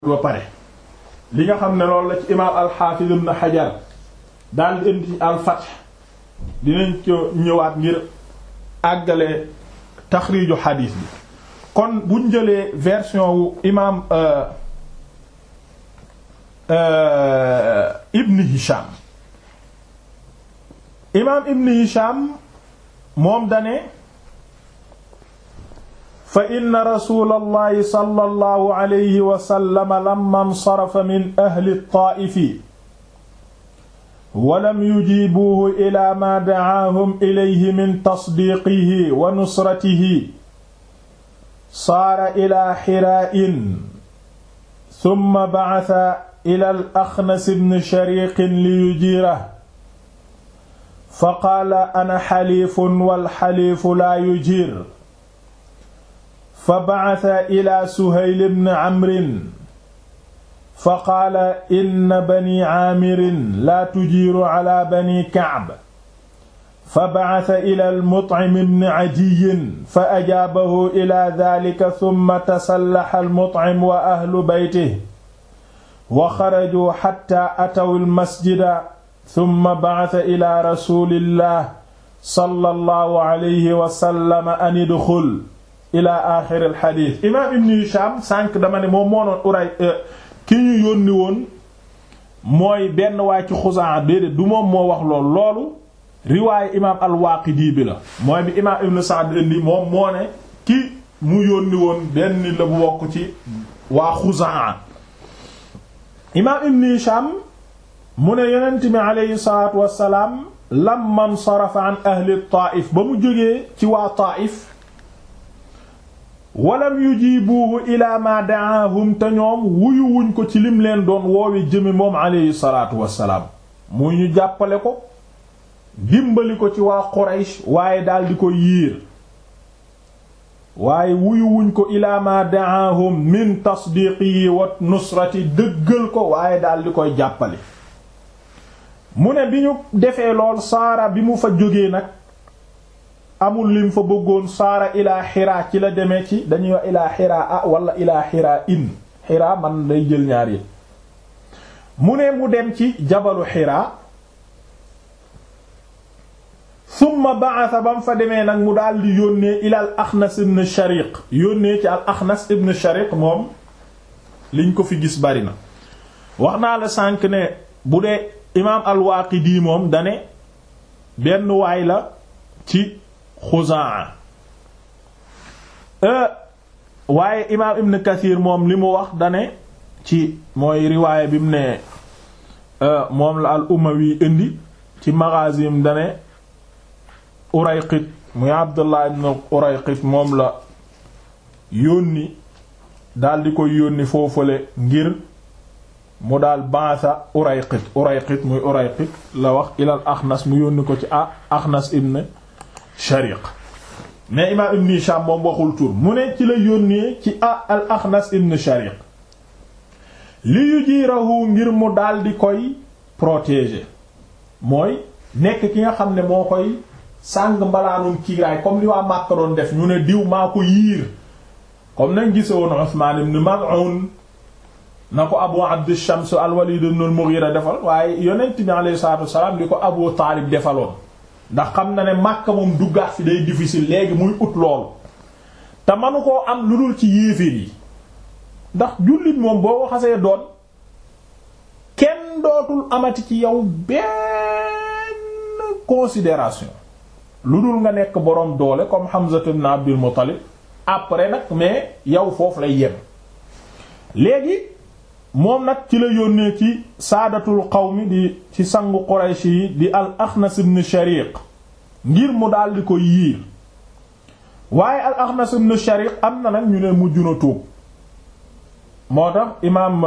ba pare li nga xam ne loolu la ci imaam al-Hafiz ibn Hajar daal di indi ci al-Fath dinañ ko ñëwaat ngir àggale taxriiju xadiis bi kon buñ jëlee version wu imaam Ibn Hisham imaam Ibn Hisham moom dane fa inna rasulallahi sallallahu alayhi wa sallam lamma nsarafa min ahli ttaa'ifi walam yujiibuuhu ilaa maa da'aahum ilayhi min tasdiiqihi wa nusratihi saara ilaa xiraa'in summa ba'atha ilal axnas ibn shariiqin liyujiirahu faqaala ana xaliifun wal xaliifu laa yujiir fa ba'atha ilaa Suhayl ibn Amrin fa qaala inna banii Aamirin laa tujiiru alaa banii Ka'b fa ba'atha ilaa al-Mut'im ibn Adiyyin fa ajaabahu ilaa dhaalika thumma tasallaha al-Mut'im wa ahlu baytihi wa xarajuu hattaa ataw al-masjida thumma ba'atha ilaa rasuulillah sallallahu alayhi wa sallam an idxul ila axir al xadiis imaam ibn Hisham sànq dama ne moom moo noon uray ki ñu yónni woon mooy benn waay ci Xuzaa déedéet du moom moo wax loolu loolu riwaaye imaam al-Waaqidi bi la mooy bi imaam ibn Sa'd indi moom moo ne ki mu yónni woon benn la bu bokk ci waa Xuzaa imaam ibn Hisham mu ne yonent mi aleyhi salaatu wassalaam lamma nsarafa an ahli Taa'if ba mu jógee ci waa Taa'if walam yujibuhu ila ma da'ahum te ñoom wuyu wuñ ko ci lim leen doon woowe jëme moom aleyhi salaatu wassalaam mu ñu jàppale ko dimbali ko ci waa Quraysh waaye daal di ko yiir waaye wuyu wuñ ko ila ma da'ahum min tasdiqihi wa nusrati dëggal ko waaye daal di koy jàppale mu ne bi ñu defee lool saara bi mu fa jógee nag amul lim fa bëggoon saara ilaa xiraa ci la demee ci dañuy wax ilaa xiraa a wala ilaa xiraa in xiraa man day jël ñaar yi mu ne mu dem ci jabalu xiraa summa ba'atha ba mu fa demee nag mu daal di yónnee ila al axnas ibn shariq yónnee ci al axnas ibn shariq moom liñ ko fi gis bari na wax naa la sànq ne bu dee imaam al waaqidi moom dane benn waay la ci Xuzaa waaye imaam Ibn Kathir moom li mu wax dane ci mooy riwaaya bi mu ne moom la al Umawi indi ci Maghazim dane Urayqit muy Abdullah ibn Urayqit moom la yónni daal di koy yónni foofale ngir mu daal baasa Urayqit Urayqit muy Urayqit la wax ilal Axnas mu yónni ko ci a Axnas ibn Shariq mais imaam Ibn Hisham moom waxul tur mu ne ci la yónnee ci a al Axnas ibn Shariq li yujiirahu ngir mu daal di koy protéger mooy nekk ki nga xam ne moo koy sàng mbalaanum kiiraay comme li waa Makka doon def ñu ne diw maa ko yiir comme nañ gise woon Usmaan ibn Maz'un na ko Abu Abd Shams al-Walid ibn al-Mughira defal waaye yonent bi alayhi salaatu wassalaam li ko Abu Taalib defaloon ndax xam na ne Makka moom duggaat fi day difficile léegi muy ut loolu te manu koo am lu dul ci yéeféer yi ndax jullit moom boo ko xasee doon kenn dootul amati ci yow benn considération lu dul nga nekk boroom doole comme Hamza ibn Abdul Muttalib après nag mais yow foofu lay yem léegi moom nag ci la yónnee ci saadatul qawmi di ci sangu Quraysh yi di al Axnas ibn Shariq ngir mu daal di ko yiir waaye al Axnas ibn Shariq am na nag ñu ne mujj na tuub moo tax imaam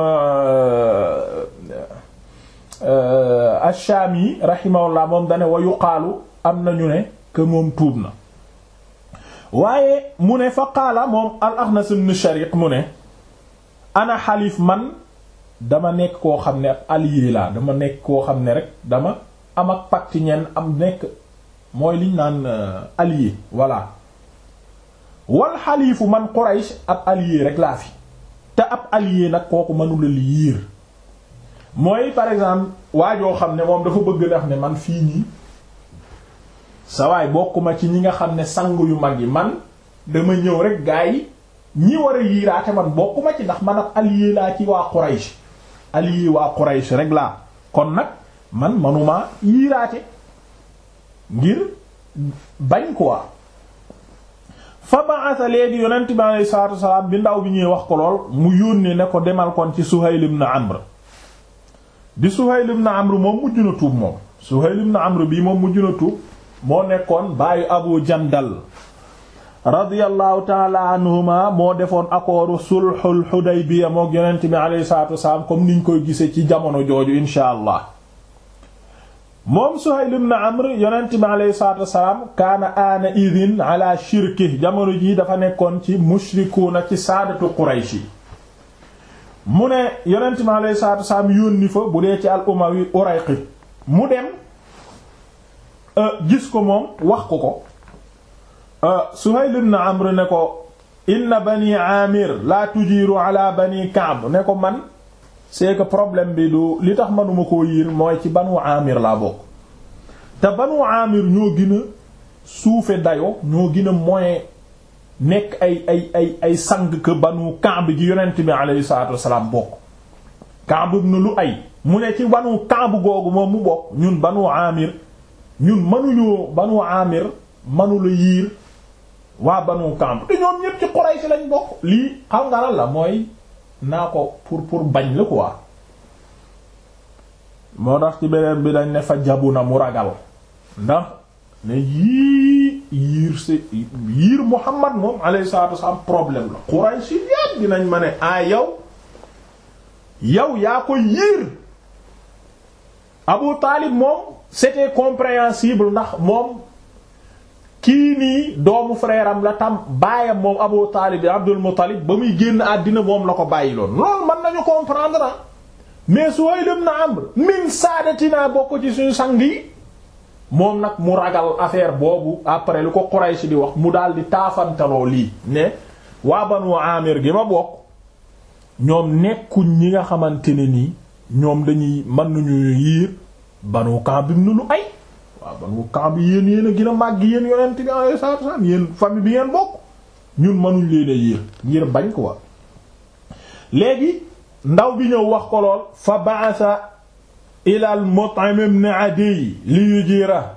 ash-Shaami rahimahullah moom dane wa yuqaalu am na ñu ne que moom tuub na waaye mu ne fa qaala moom al Axnas ibn Shariq mu ne ana xalif man dama nekk koo xam ne ak allié laa dama nekk koo xam ne rek dama am ak pacte ñenn am nekk mooy liñ naan allié voilà wal xalifu man Quraysh ab allié rek laa fi te ab allié nag kooku mënula li yiir mooy par exemple waa joo xam ne moom dafa bëgg def ne man fii nii sa waay bokkuma ci ñi nga xam ne sang yu mag yi man dama ñëw rek gaa yi ñi war a yiiraate man bokkuma ci ndax man ab allié laa ci waa Quraysh allié waa Quraysh rek laa kon nag man manuma yiiraate ngir bañ quoi fa ba'atha léegi yonent bi alayhi salaatu wasalaam bi ndaw bi ñuy wax ko lool mu yónnee ne ko demal kon ci Suhayl ibn Amr di Suhayl ibn Amr moom mujj na tuub moom Suhayl ibn Amr bii moom mujj na tuub moo nekkoon baayu Abu Jandal radiyallahu taala anhuma moo defoon accordu sulhul Hudaybiya mook yonent bi alayhi salaatu wasalaam comme niñ koy gisee ci jamono jooju insha allah moom Suhayl ibn Amr yonent bi alayhi salaatu wasalaam kaana aana idin ala shirki jamono jii dafa nekkoon ci mushrikuuna ci saadatu Quraysh yi mu ne yonent bi alayhi salaatu wasalaam yónni fa bu dee ci al umawi Urayqi mu dem gis ko moom wax ko ko Suhayl ibn Amr ne ko inna bani Amir la tujiru ala bani Ka'b ne ko man c'est que problème bi du li tax manuma koo yiir mooy ci banu Amir laa bokk te banu Amir ñoo gën a suufe dayo ñoo gën a moyen nekk ay ay ay ay sang que banu Ka'b gi yonent bi alayhi salaatu wassalaam bokk Ka'b ibn Lu'ay mu ne ci banu Ka'b googu moom mu bokk ñun banu Amir ñun mënuñoo banu Amir mënula yiir waa banu Ka'b te ñoom ñépp ci Quraysh lañ bokk lii xam nga lan la mooy naa ko pour pour bañ la quoi moo tax ci beneen bi dañ ne fa jabu na mu ragal ndax ne yii yiir si yiir Muhammad moom alayhi salaatu wasallam problème la Quraysh yépp dinañ ma ne ah yow yow yaa ko yiir Abu Taalib moom c'était compréhensible ndax moom kii nii doomu frère am la tam baayam moom Abu Taalib bi Abdul Muttalib ba muy génn àddina moom la ko bàyyi loon loolu mën nañu comprendre ah mais Suhayl ibn Amr min saadatina bokk ci suñu sang yi moom nag mu ragal affaire boobu après lu ko Quraysh di wax mu daal di taafantaloo lii ne waa Banu Amir gi ma bokk ñoom nekkuñ ñi nga xamante ne nii ñoom dañuy mën nañu yiir Banu Ka'b ibn Lu'ay waaw Banu Ka'b yéen yéen a gën a màgg yéen yonent bi alayhi salaatu wasallam yéen famille bi ngeen bokk ñun mënuñ leen a yiir ngir bañ ko wa léegi ndaw bi ñëw wax ko lool fa ba'atha ila al Mut'im ibn Adiy li yujira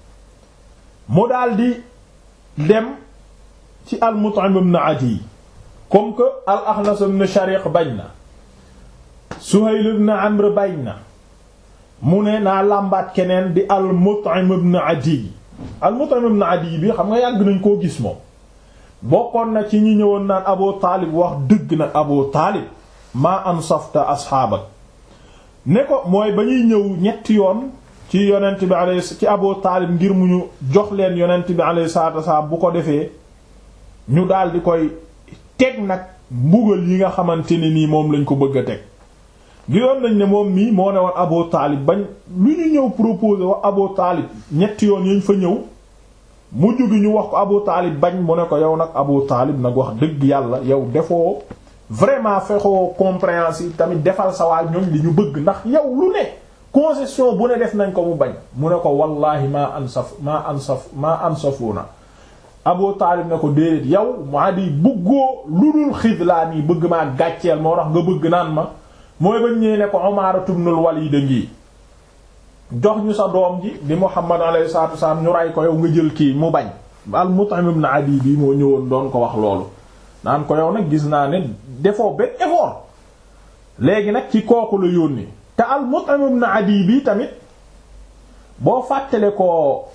mu daldi dem ci al Mut'im ibn Adiy comme que al Akhnas ibn Shariq bañ na Suhayl ibn Amr bañ na mu ne naa làmbaat keneen di al Mut'im ibn Adiy al Mut'im ibn Adiy bi xam nga yàgg nañ koo gis moom bokkoon na ci ñi ñëwoon naan Abu Taalib wax dëgg nag Abu Taalib maa ansafta asxaabak ne ko mooy ba ñuy ñëw ñetti yoon ci yonent bi alayhi ci Abu Taalib ngir mu ñu jox leen yonent bi alayhi salaatu wasalaam bu ko defee ñu daal di koy teg nag mbugal yi nga xamante ne nii moom lañ ko bëgg a teg gisoon nañ ne moom mii moo ne woon Abu Taalib bañ lu ñu ñëw proposé wax Abu Taalib ñetti yoon yañ fa ñëw mujj gi ñu wax ko Abu Taalib bañ mu ne ko yow nag Abu Taalib nag wax dëgg yàlla yow defoo vraiment fexoo compréhensible tamit defal sa waa ñoom li ñu bëgg ndax yow lu ne concession bu ne def nañ ko mu bañ mu ne ko wallahi maa ansaf maa ansaf maa ansafuuna Abu Taalib ne ko déedéet yow maa di bëggoo lu dul xidlaan yi bëgg maa gàcceel moo tax nga bëgg naan ma mooy bañ ñëwee ne ko Umaaratu ibnul Waliid ngi jox ñu sa doom ji di Muhammad alayhi salaatu wasallam ñu ray ko yow nga jël kii mu bañ al Mut'im ibn Adi bi moo ñëwoon doon ko wax loolu naan ko yow nag gis naa ne defoo benn effort léegi nag ci kooku la yónni te al Mut'im ibn Adi bi tamit boo fàttale ko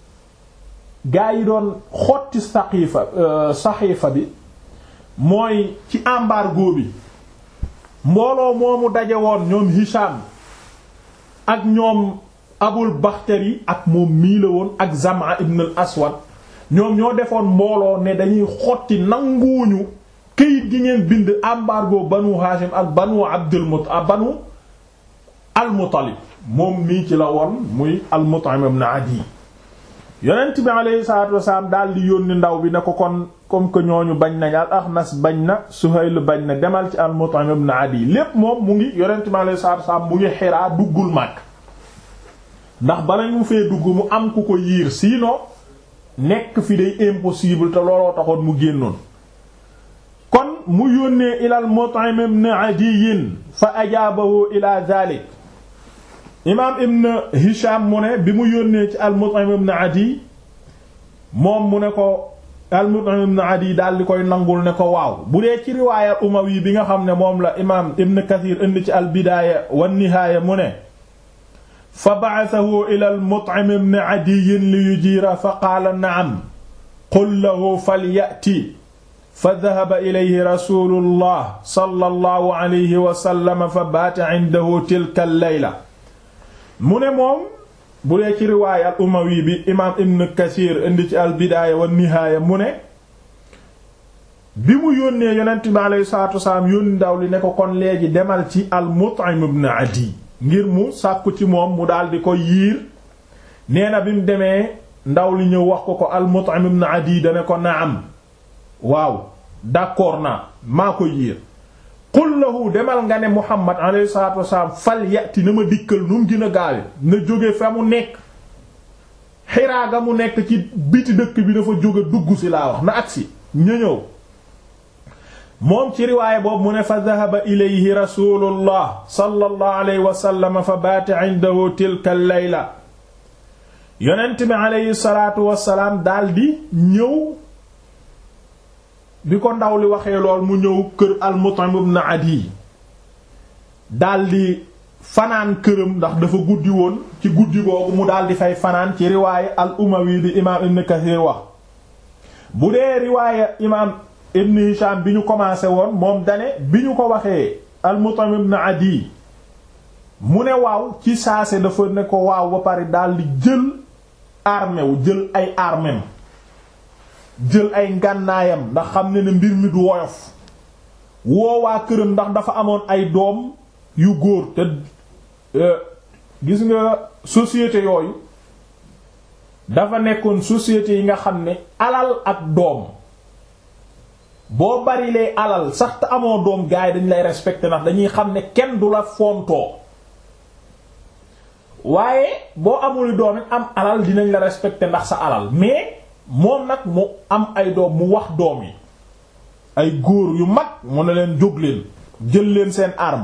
gaa yi doon xotti saqiifa saxiifa bi mooy ci embargo bi mbooloo moomu daje woon ñoom Hisham ak ñoom Abul Bakhtari ak moom mii la woon ak Zam'a ibn al Aswad ñoom ñoo defoon mbooloo ne dañuy xotti nanguwuñu këyit gi ngeen bind embargo banu Hashim ak banu Abdul Mut banu al Muttalib moom mii ci la woon muy al Mut'im ibn Adi yonent bi alayhi salaatu wasalaam daal di yónni ndaw bi ne ko kon comme que ñooñu bañ nañ al Axnas bañ na Suhayl bañ na demal ci al Mut'im ibn Adi lépp moom mu ngi yonent bi alayhi salaatu wasalaam mu ngi Hiraa duggul Makka ndax bala ñu fee dugg mu am ku ko yiir sinon nekk fi day impossible te looloo taxoon mu génnoon kon mu yónnee ilal Mut'im ibn Adiy fa ajaabahu ila zalik imaam ibn Hisham mu ne bi mu yónnee ci al-Mut'im ibn Adi moom mu ne ko al-Mut'im ibn Adi daal di koy nangul ne ko waaw bu dee ci riwaaya Umawi bi nga xam ne moom la imaam ibn Kathir indi ci al-Bidaaya wan-Nihaaya mu ne fa ba'athahu ila al-Mut'im ibn Adi li yujiira fa qaala na'am qul lahu falya'ti fa dhahaba ilayhi rasuulullah sallallahu alayhi wa sallam fa baata indahu tilka al-layla mu ne moom bu dee ci riwaaya al umawi bi imaam ibn Kasiir indi ci al bidaaya wa nihaaya mu ne bi mu yónnee yonent bi alayhi salaatu wasalaam yónni ndaw li ne ko kon léegi demal ci al Mut'im ibn Adi ngir mu sàkku ci moom mu daal di ko yiir nee na bi mu demee ndaw li ñëw wax ko ko al Mut'im ibn Adi dane ko naam waaw d'accord naa maa ko yiir qul lahu demal nga ne muhammad alayhi salatu wasalaam fal yati na ma dikkal nu mu gën a gaawe na jóge fa mu nekk xiraa ga mu nekk ci biti dëkk bi dafa jóge dugg si laa wax na agsi ña ñëw moom ci riwaaya boobu mu ne fa dhahaba ilayhi rasulullah sallallahu alayhi wa sallam fa baata indahu tilka layla yonent bi alayhi salatu wasalaam daldi ñëw bi ko ndaw li waxee lool mu ñëw kër al-Mut'im ibn Adi daldi fanaan këram ndax dafa guddi woon ci guddi googu mu daldi fay fanaan ci riwaaya al-Umawi bi imaam Ibn Kathir wax bu dee riwaaya imaam Ibn Hisham bi ñu commencé woon moom dane bi ñu ko waxee al-Mut'im ibn Adi mu ne waaw ci saase dafa ne ko waaw ba pare daldi jël armée wu jël ay armem jël ay ngànnaayam ndax xam ne ne mbir mi du woyof woowaa këram ndax dafa amoon ay doom yu góor te gis nga société yooyu dafa nekkoon société yi nga xam ne alal ak doom boo barilee alal sax te amoo doom gaay dañ lay respecté ndax dañuy xam ne kenn du la fontoo waaye boo amul doom it am alal dinañ la respecté ndax sa alal mais moom nag mu am ay doom mu wax doom yi ay góor yu mag mu ne leen jóg leen jël leen seen arme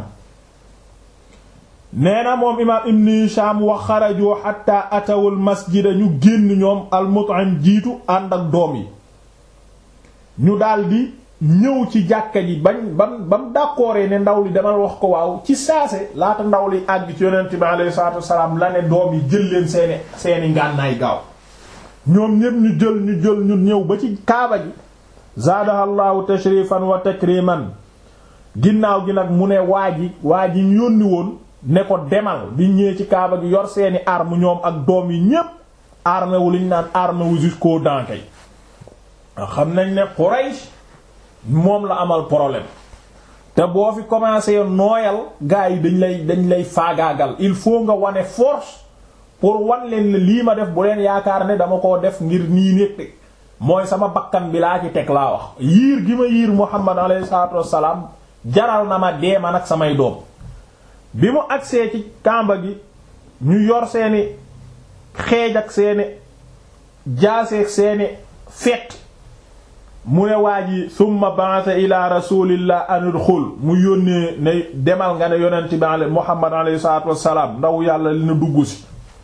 nee na moom imaam ibn Hisham wa xaraju hatta atawul masjida ñu génn ñoom al-Mut'im jiitu ànd ak doom yi ñu daldi ñëw ci jàkka ji bañ bam bam d'accordé ne ndaw li demal wax ko waaw ci saase laata ndaw li àgg ci yonent bi alayhi salaatu wassalaam la ne doom yi jël leen seeni seeni ngànnaay gaaw ñoom ñépp ñu jël ñu jël ñu ñëw ba ci kaaba gi zaadahallahu tashrifan wa takriman ginnaaw gi nag mu ne waa ji waa ji ñu yónni woon ne ko demal bi ñëwee ci kaaba gi yor seeni arme ñoom ak doom yi ñépp armé wu liñ naan armé wu jusqu'aux dents kay xam nañ ne Quraysh moom la amal problème te boo fi commencé nooyal gars yi dañ lay dañ lay faagaagal il faut nga wane force pour wan leen ne lii ma def bu leen yaakaar ne dama koo def ngir nii nekk mooy sama bakkan bi laa ci teg laa wax yiir gi ma yiir Muhammad alayhi salaatu wassalaam jaral na ma dee man ak samay doom bi mu agsee ci kàmba gi ñu yor seeni xeej ak seeni jaaseeg seeni fet mu ne waa ji summa ba'atha ila rasulillah an udxul mu yónnee ne demal nga ne yonent bi ale Muhammad alayhi salaatu wassalaam ndaw yàlla li na dugg si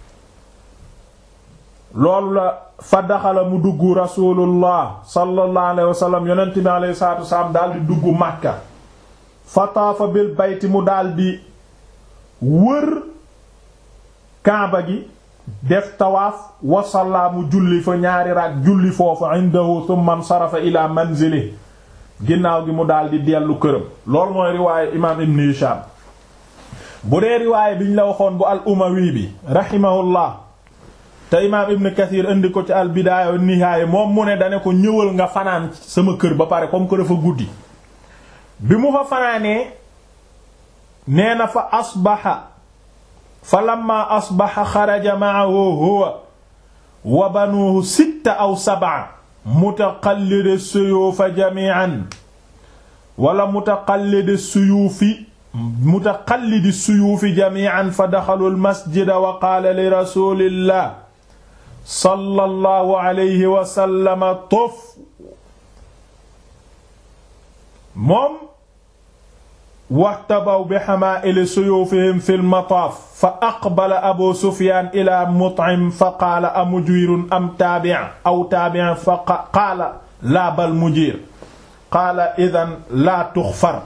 loolu la fa daxala mu dugg rasulullah sallallahu alayhi wa sallam yonent bi alayhi salaatu wassalaam daal di dugg Makka fa taafa bil bayti mu daal di wër kaaba gi def tawaaf wasalla mu julli fa ñaari raak julli foofu indahu thumma sarafa ila manzili ginnaaw gi mu daal di dellu këram loolu mooy riwaaye imaam ibn Hisham bu dee riwaaye biñ la waxoon bu al umawi bi rahimahullah te imaam ibn Kathir indi ko ci al bidaaya wa nihaaya moom mu ne dane ko ñëwal nga fanaan sama kër ba pare comme que dafa guddi bi mu fa fanaanee nee na fa asbaxa fa lamma asbaxa xaraja ma'ahu huwa wa banuuhu sitta aw sab'a mutaqallidi suyuufa jamii'an wala mutaqallidi suyuufi mutaqallidi suyuufi jamii'an fa daxalu almasjida wa qaala li rasuulillah sallallahu alayhi wa sallam tuf moom waxtabaw bi xamaa'ili suyuufihim fi lmataaf fa aqbala abu sufyaan ila mut'im fa qaala a mujirun am taabi' aw taabi' fa qaala laa bal mujir qaala idan laa tuxfar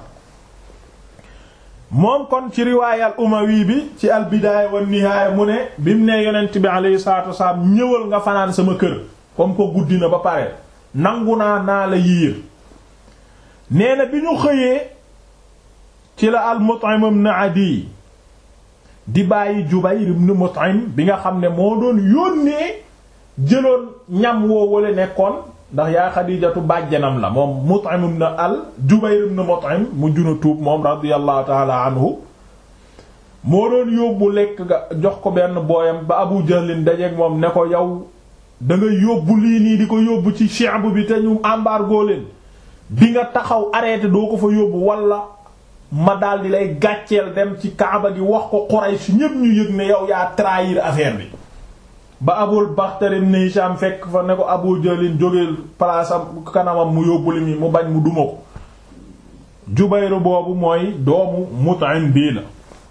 moom kon ci riwaaya al umawi bi ci al bidaaya wa nihaaya mu ne bi mu ne yonent bi alayhi salaatu wasalaam ñëwal nga fanaan sama kër comme ko guddi na ba pare nangu naa naa la yiir nee na bi ñu xëyee ci la al Mut'im ibn Adi di bàyyi Jubayr ibn Mut'im bi nga xam ne moo doon yónnee jëloon ñam woo wala nekkoon ndax yaa Xadiijatu bàjjanam la moom Mut'im ibn al Jubayr ibn Mut'im mu juna tuub moom radiyallahu ta'ala anhu moo doon yóbbu lekk nga jox ko benn booyam ba Abu Jahlin dajeek moom ne ko yow da nga yóbbu lii nii di ko yóbbu ci shi'b bi te ñu embargo leen di nga taxaw arrêté doo ko fa yóbbu wala ma daal di lay gàcceel dem ci Kaaba gi wax ko Quraysh ñépp ñu yëg ne yow yaa trahir affaire bi ba Abul Baxtari ibn Hisham fekk fa ne ko Abu Jahlin jógeel palaasam kanamam mu yóbbu li mi mu bañ mu duma ko Jubayr boobu mooy doomu Mut'im bii la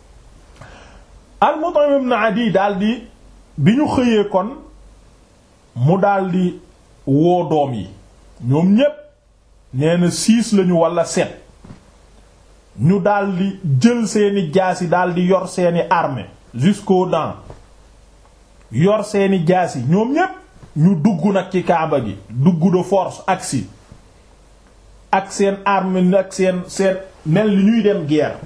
al Mut'im ibn Adi daldi bi ñu xëyee kon mu daldi woo doom yi ñoom ñépp nee na six lañu walla sept ñu daldi jël seeni jaasi daldi yor seeni armée jusqu'aux dents yor seeni jaasi ñoom ñépp ñu dugg nag ci kaaba gi dugg de force agsi ak seen armée ak seen seen mel ni ñuy dem guerre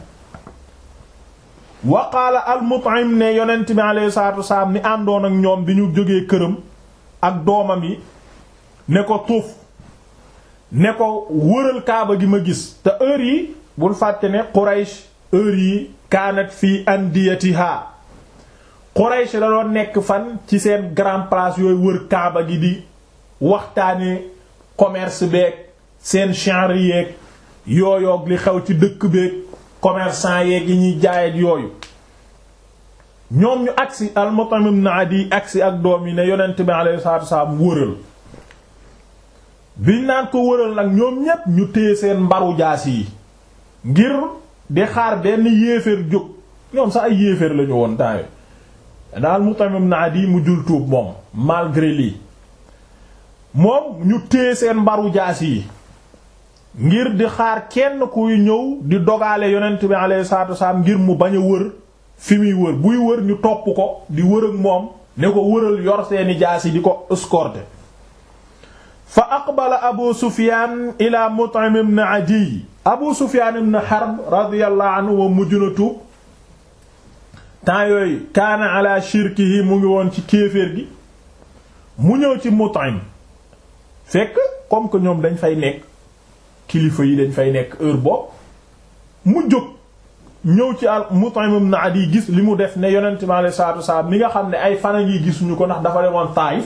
wa qaala al Mut'im ne yonent bi alayhi salaatu wasalaam ni àndoon ak ñoom bi ñu jógee këram ak doomam yi ne ko tuuf ne ko wëral kaaba gi ma gis te heure yi bul fàtte ne Quraysh heure yi kaanat fii andiyatiha Quraysh la doon nekk fan ci seen grand place yooyu wër kaaba gi di waxtaane commerce beeg seen chanre yeeg yooyoog li xew ci dëkk beeg commerçant yeeg yi ñuy jaayet yooyu ñoom ñu agsi al-Mut'im ibn Adi agsi ak doom yi ne yonent bi alayhi salaatu wasallam wëral biñ naan ko wëral nag ñoom ñépp ñu téye seen mbaru jaas yi ngir di xaar benn yéeféer jóg ñoom sax ay yéeféer lañu woon temps daal Mut'im ibn Adi mu jul tuub moom malgré lii moom ñu téye seen mbaru jaas yi ngir di xaar kenn kuy ñëw di dogaale yonent bi alayhi salaatu wasallam ngir mu bañ a wër fi muy wër buy wër ñu topp ko di wër ak moom ne ko wëral yor seeni jaas yi di ko escorter fa aqbala abu sufyan ila mut'im ibn adi abu sufyan ibn harb radiyallahu anhu wa mujj na tuub temps yooyu kaana ala shirkihi mu ngi woon ci kéeféer gi mu ñëw ci mut'im fekk comme que ñoom dañ fay nekk kilifa yi dañ fay nekk heure boobu mu jóg ñëw ci al mut'im ibn adi gis li mu def ne yonent mi alayhi salaatu wasalaam mi nga xam ne ay fana ngi gisuñu ko ndax dafa demoon Taayif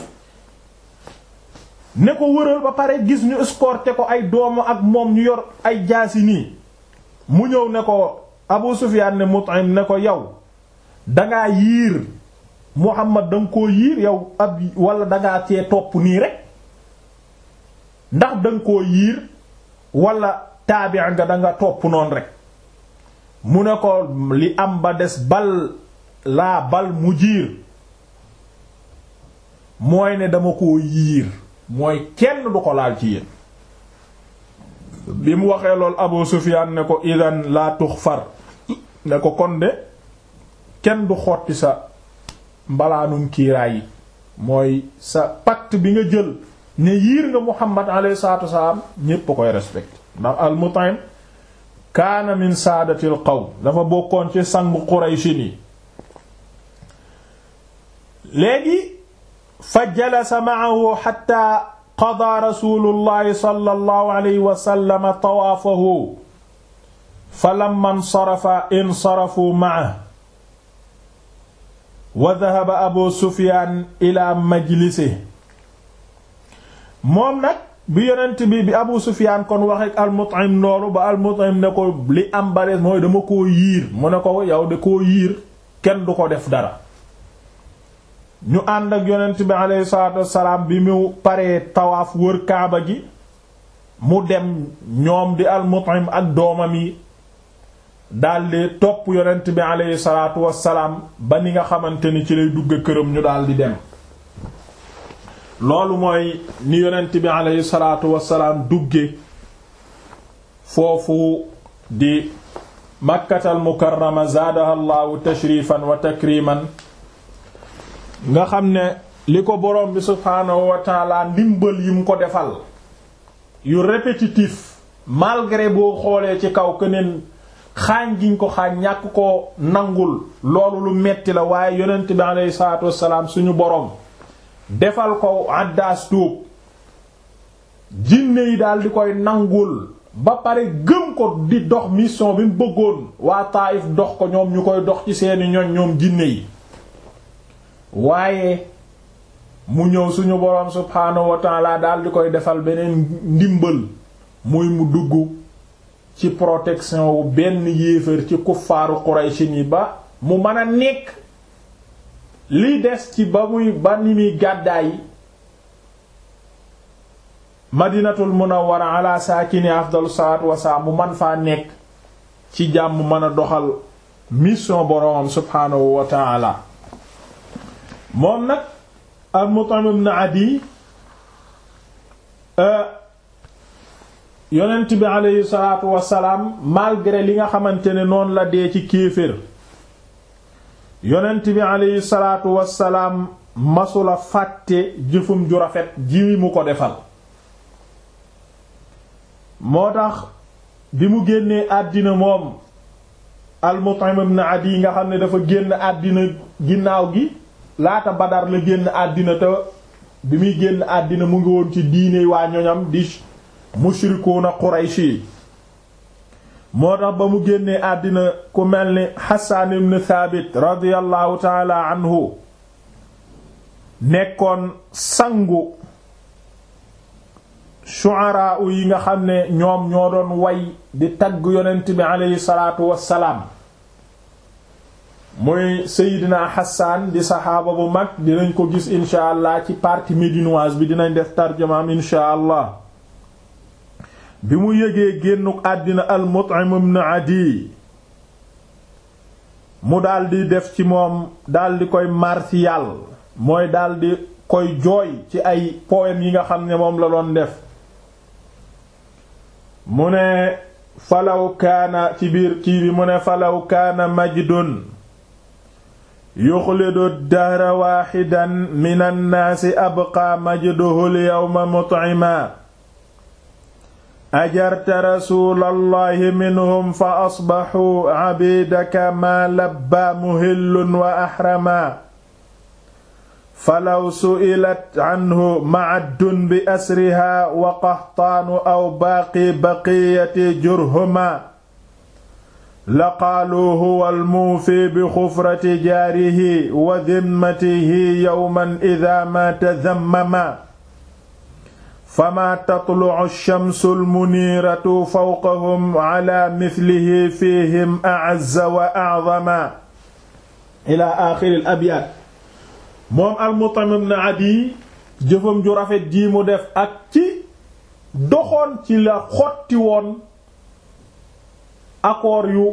ne ko wëral ba pare gis ñu escorté ko ay doomu ak moom ñu yor ay jaasi nii mu ñëw ne ko Abu Sufyaan ne Mut'im ne ko yow dangaa yiir Muhammad danga koo yiir yow ab wala dangaa cee topp nii rek ndax danga koo yiir wala taabi nga danga topp noonu rek mu ne ko li am ba des bal laa bal mu jiir mooy ne dama koo yiir mooy kenn du ko laal ci yéen bi mu waxee lool Abu Sufyaan ne ko idan laa tuxfar ne ko kon de kenn du xotti sa mbalaanum kiiraay yi mooy sa pacte bi nga jël ne yiir nga Muhammad alayhi salaatu wasalaam ñépp a koy respecté ndax al Mut'im kaana min saadatil qawm dafa bokkoon ci sangu Qurayshi ni léegi fa jalasa ma'ahu hatta qadaa rasulullahi sallallahu alayhi wa sallam tawaafahu falamma insarafa insarafu ma'ahu wa dhahaba abu sufyaan ila majlisi moom nag bi yonent bi bi abu sufyaan kon wax ak al-Mut'im noonu ba al-Mut'im ne ko li am barees mooy dama koo yiir mu ne ko yow de koo yiir kenn du ko def dara ñu ànd ak yonent bi aleyhi salaatu wassalaam bi mu paree tawaaf wër kaaba gi mu dem ñoom di al-Mut'im ak doomam yi daldi topp yonent bi aleyhi salaatu wassalaam ba ni nga xamante ni ci lay dugg këram ñu daldi dem loolu mooy ni yonent bi aleyhi salaatu wassalaam dugge foofu di makkatal mukarrama zaadaha llaahu tashrifan wa takriman nga xam ne li ko borom bi subhaanahu wa taala ndimbal yi mu ko defal yu répétitif malgré boo xoolee ci kaw keneen xaañ giñ ko xaañ ñàkk ko nangul loolu lu metti la waaye yonent bi aleyhi salaatu wassalaam suñu borom defal ko àddaas tuub jinne yi daal di koy nangul ba pare gëm ko di dox mission bi mu bëggoon waa Taayif dox ko ñoom ñu koy dox ci seeni ñoñ ñoom jinne yi waaye mu ñëw suñu boroom subhaanahu wa taala daal di koy defal beneen ndimbal muy mu dugg ci protection wu benn yéefar ci kuffaaru Quraysin yi ba mu mën a nekk li des ci ba muy ba ni muy gàddaay madinatul munawwara ala saakini afdalu salaatu wasalaam mu man faa nekk ci jàmm mën a doxal mission boroomam subhaanahu wa taala moom nag al Mut'im ibn Adi yonent bi aleyhi salaatu wasalaam malgré li nga xamante ne noonu la dee ci kéefër yonent bi aleyhi salaatu wasalaam masula fàtte jëfum ju rafet ji mu ko defal moo tax bi mu génnee àddina moom al Mut'im ibn Adi nga xam ne dafa génn àddina ginnaaw gi laata Badar la génn àddina te bi muy génn àddina mu ngi woon ci diine waa ñoñam di mushrikuuna Qurayshi moo tax ba mu génnee àddina ku mel ni Hassan ibn Thabit radiyallahu taala anhu nekkoon sangu shu'ara yi nga xam ne ñoom ñoo doon way di tagg yonent bi aleyhi salaatu wassalaam muy Seydina Hassan di saxaaba bu mag dinañ ko gis insha allah ci partie médinoise bi dinañ def tarjumaam insha allah bi mu yëgee génnuk àddina al Mut'im ibn Adi mu daldi def ci moom daldi koy martial mooy daldi koy jooy ci ay poème yi nga xam ne moom la doon def mu ne falaw kaana ci biir kii bi mu ne falaw kaana majdun yuxlidu dahra waaxidan min annaasi abqaa majduhu lyawma mut'ima ajarta rasuulallahi minhum fa asbaxuu cabidaka maa labbaa muhillun wa axrama falaw su'ilat canhu macaddun bi asriha wa qaxtaanu aw baaqi baqiyati jurhuma laqaaluu huwa almuufi bi xufrati jaarihi wa dimmatihi yowman ida ma tadammama fama tatlucu shamsu almuniiratu fawqahum cala mislihi fihim acazza wa acdama ila axiri al abyaat moom al-Mut'im ibn Adi jëfam ju rafet ji mu def ak ci doxoon ci la xotti woon accord yu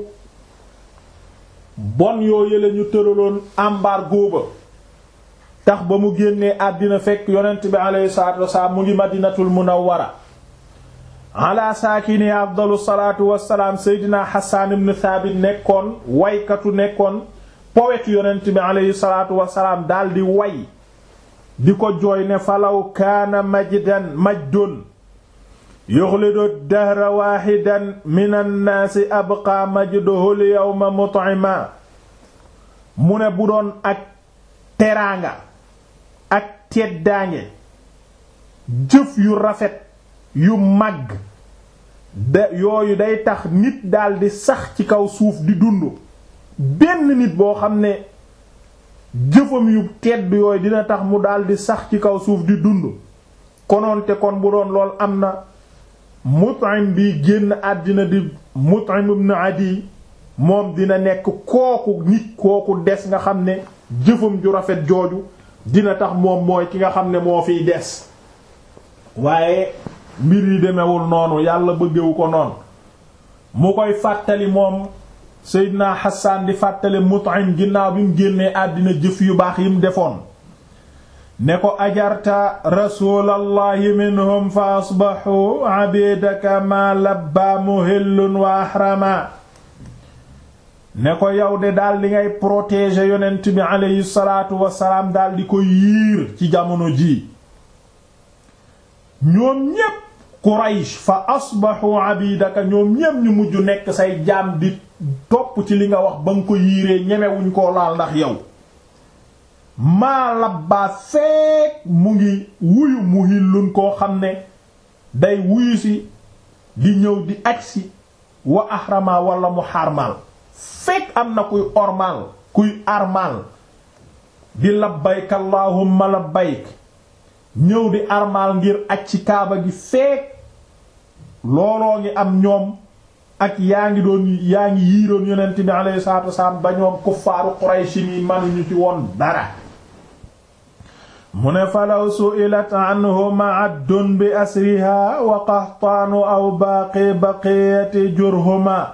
bon yoo yële ñu tëraloon embargo ba tax ba mu génnee àddina fekk yonent bi alayhi salaatu wasalaam mu ngi madinatul munawwara ala saakini afdalu salaatu wassalaam seydina Hassan ibn Thabit nekkoon waykatu nekkoon poète yonent bi aleyhi salaatu wasalaam daldi way di ko jooy ne falaw kaana majdan majdun yuxlidu dahra waaxidan min annaasi abqaa majduhu lyawma mut'ima mu ne bu doon ak teraanga ak teddaange jëf yu rafet yu màgg da yooyu day tax nit daldi sax ci kaw suuf di dund benn nit boo xam ne jëfam yu tedd yooyu dina tax mu daldi sax ci kaw suuf di dund konoonte kon bu doon lool am na Mut'im bi génn àddina di Mut'im ibn Adi moom dina nekk kooku nit kooku des nga xam ne jëfam ju rafet jooju dina tax moom mooy ki nga xam ne moo fiy des waaye mbir yi demewul noonu yàlla bëggewu ko noonu mu koy fàttali moom Seydina Hassan di fàttali Mut'im ginnaaw bi mu génnee àddina jëf yu baax yi mu defoon ne ko ajarta rasulallahi minhum fa asbaxu abidaka ma labba muhillun wa ahrama ne ko yow de daal di ngay protéger yonent bi aleyhi salaatu wasalaam daal di ko yiir ci jamono ji ñoom ñépp Quraysh fa asbaxu abidaka ñoom ñépp ñu mujj nekk say jaam di topp ci li nga wax ba nga ko yiiree ñemewuñ koo laal ndax yow maa labbaa feek mu ngi wuyu muhillun koo xam ne day wuyu si di ñëw di agsi wa ahrama wala mu xarmal fekk am na kuy ormal kuy armal di labbayk allahumma labbayk ñëw di armal ngir aj ci kaaba gi fekk looloo ngi am ñoom ak yaa ngi doon yaa ngi yiiroon yonent bi alayhi salaatu wasalaam ba ñoom kuffaaru Qurayshi ni manuñu ci woon dara mu ne falaw su'ilat anhu ma'addun bi asriha wa qahtaanu aw baaqi baqiyati jurhuma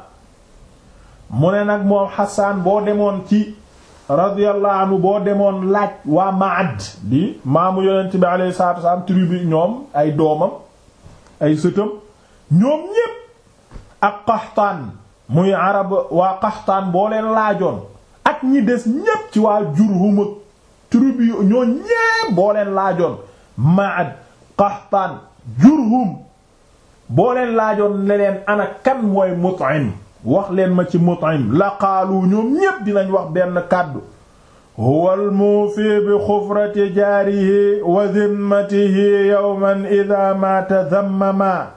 mu ne nag moom Hassan boo demoon ci radiyallahu anhu boo demoon laaj waa Ma'ad di maamu yonent bi alayhi salaatu wasalaam tribu ñoom ay doomam ay sëtam ñoom ñépp ak Qahtaan muy arab waa Qahtaan boo leen laajoon ak ñi des ñépp ci waa Jurhum ak tribu ñoo ñépp boo leen laajoon Ma'ad Qahtaan Jurhum boo leen laajoon ne leen ana kan mooy Mut'im wax leen ma ci Mut'im la qaalu ñoom ñépp dinañ wax benn kàddu huwa al-muufi bi xufrati jaarihi wa zimmatihi yawman idha mata dhammama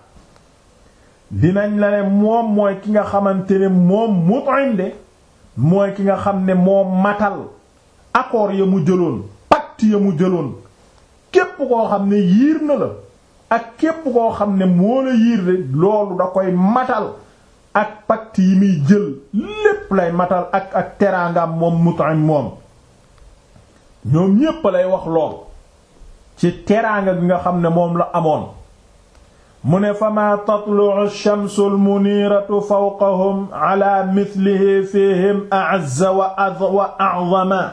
dinañ la ne moom mooy ki nga xamante ne moom Mut'im de mooy ki nga xam ne moom matal accord ya mu jëloon pacte ya mu jëloon képp koo xam ne yiir na la ak képp koo xam ne moo la yiir de loolu da koy matal ak pacte yi muy jël lépp lay matal ak ak teraangam moom Mut'im moom ñoom ñépp lay wax lool ci teraanga gi nga xam ne moom la amoon mu ne fama tatlu'u ash-shamsu al-muniratu fawqahum ala mithlihi fihim a'azza wa a'zama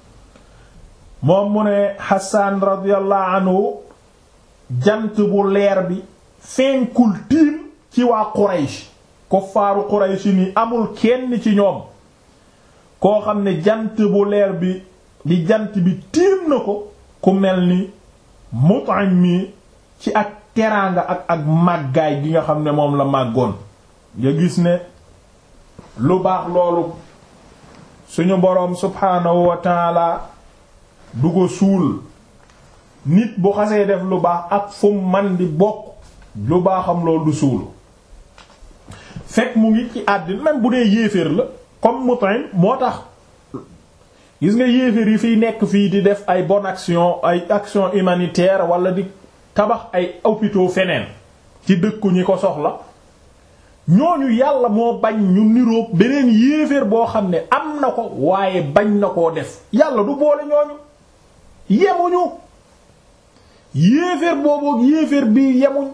moom mu ne Hassan radiyallahu anhu jant bu leer bi fenkul tiim ci waa Quraysh kuffaaru Quraysh ni amul kenn ci ñoom koo xam ne jant bu leer bi di jant bi tiim na ko ku mel ni Mut'im mi ci ak teraanga ak ak màggaay gi nga xam ne moom la màggoon nga gis ne lu baax loolu suñu boroom subhaanahu wa taala du ko suul nit bu xasee def lu baax ak fu man di bokk lu baaxam loolu du suul fekk mu ngi ci àddina même bu dee yéeféer la comme Mut'im moo tax gis nga yéeféer yi fiy nekk fii di def ay bonne action ay action humanitaire wala di tabax ay hôpitaux feneen ci dëkku ñi ko soxla ñooñu yàlla moo bañ ñu niroog beneen yéeféer boo xam ne am na ko waaye bañ na koo def yàlla du boole ñooñu yemuñu yéeféer booboog yéeféer bi yemuñ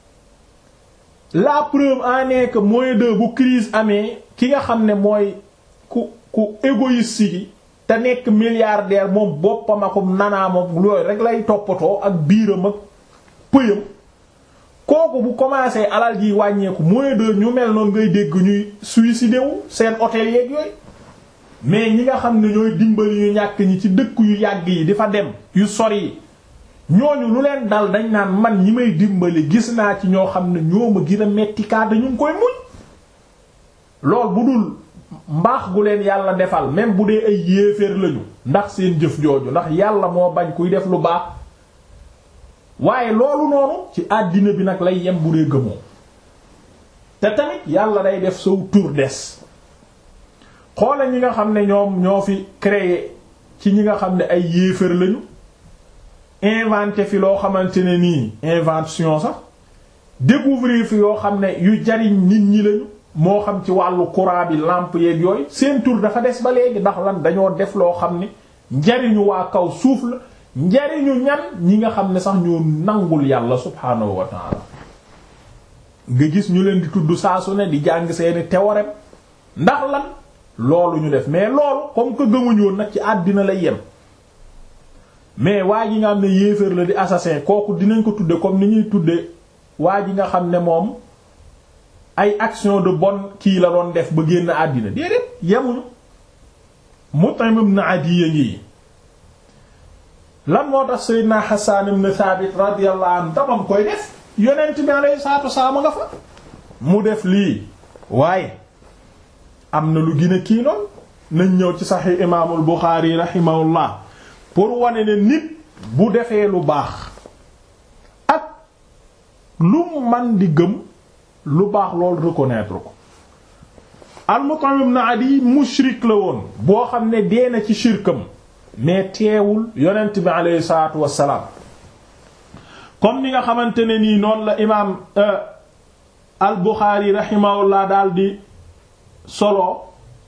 la preuve en est que mooy de bu crise amee ki nga xam ne mooy ku ku égoïste gi te nekk milliardaire moom boppam ak nanaamam looyu rek lay toppatoo ak biiram ak pëyam kooku bu commencé alal ji wàññeeku mooy de ñu mel noonu ngay dégg ñuy suicider wu seen hôtel yeeg yooyu mais ñi nga xam ne ñooy dimbali ñu ñàkk ñi ci dëkk yu yàgg yi di fa dem yu sori yi ñooñu lu leen dal dañ naan man ñi may dimbali gis naa ci ñoo xam ne ñoo ma gën a metti kaa dañu ngi koy muñ lool bu dul mbaax gu leen yàlla defal même bu dee ay yéeféer lañu ndax seen jëf jooju ndax yàlla moo bañ kuy def lu baax waaye loolu noonu ci àddina bi nag lay yem bu dee gëmoo te tamit yàlla day def sow tur des xoole ñi nga xam ne ñoom ñoo fi créer ci ñi nga xam ne ay yéefar lañu inventé fi loo xamante ne nii invention sax découvrir fi yoo xam ne yu jariñ nit ñi lañu moo xam ci wàllu courant bi lampe yeeg yooyu seen tur dafa des ba léegi ndax lan dañoo def loo xam ne njariñu waa kaw suuf la njariñu ñan ñi nga xam ne sax ñoo nangul yàlla subhaanahu wa ta'ala nga gis ñu leen di tudd saa su ne di jàng seeni théorème ndax lan loolu ñu def mais loolu comme que gëmuñu woon nag ci àddina lay yem mais waa ji nga xam ne yéeféer la di assassin kooku dinañ ko tudde comme ni ñuy tudde waa ji nga xam ne moom ay action de bonne kii la doon def ba génn àddina déedéet yemuñu Mut'im ibn Adiy ngi lan moo tax Seydina Hassan ibn Thabit radiyallahu anhu damam koy def yonent bi alayhi salaatu wassalaam nga fa mu def lii waaye am na lu gën a kii noonu nañ ñëw ci Sahih imaamul Bukhari rahimahullah pour wane ne nit bu defee lu baax ak lu man di gëm lu baax loolu reconnaître ko al-Mut'im ibn Adi mushrik la woon boo xam ne dee na ci shirkam mais teewul yonent bi aleyhi salaatu wassalaam comme ni nga xamante ne nii noonu la imaam al-Bukhari rahimahullah daal di solo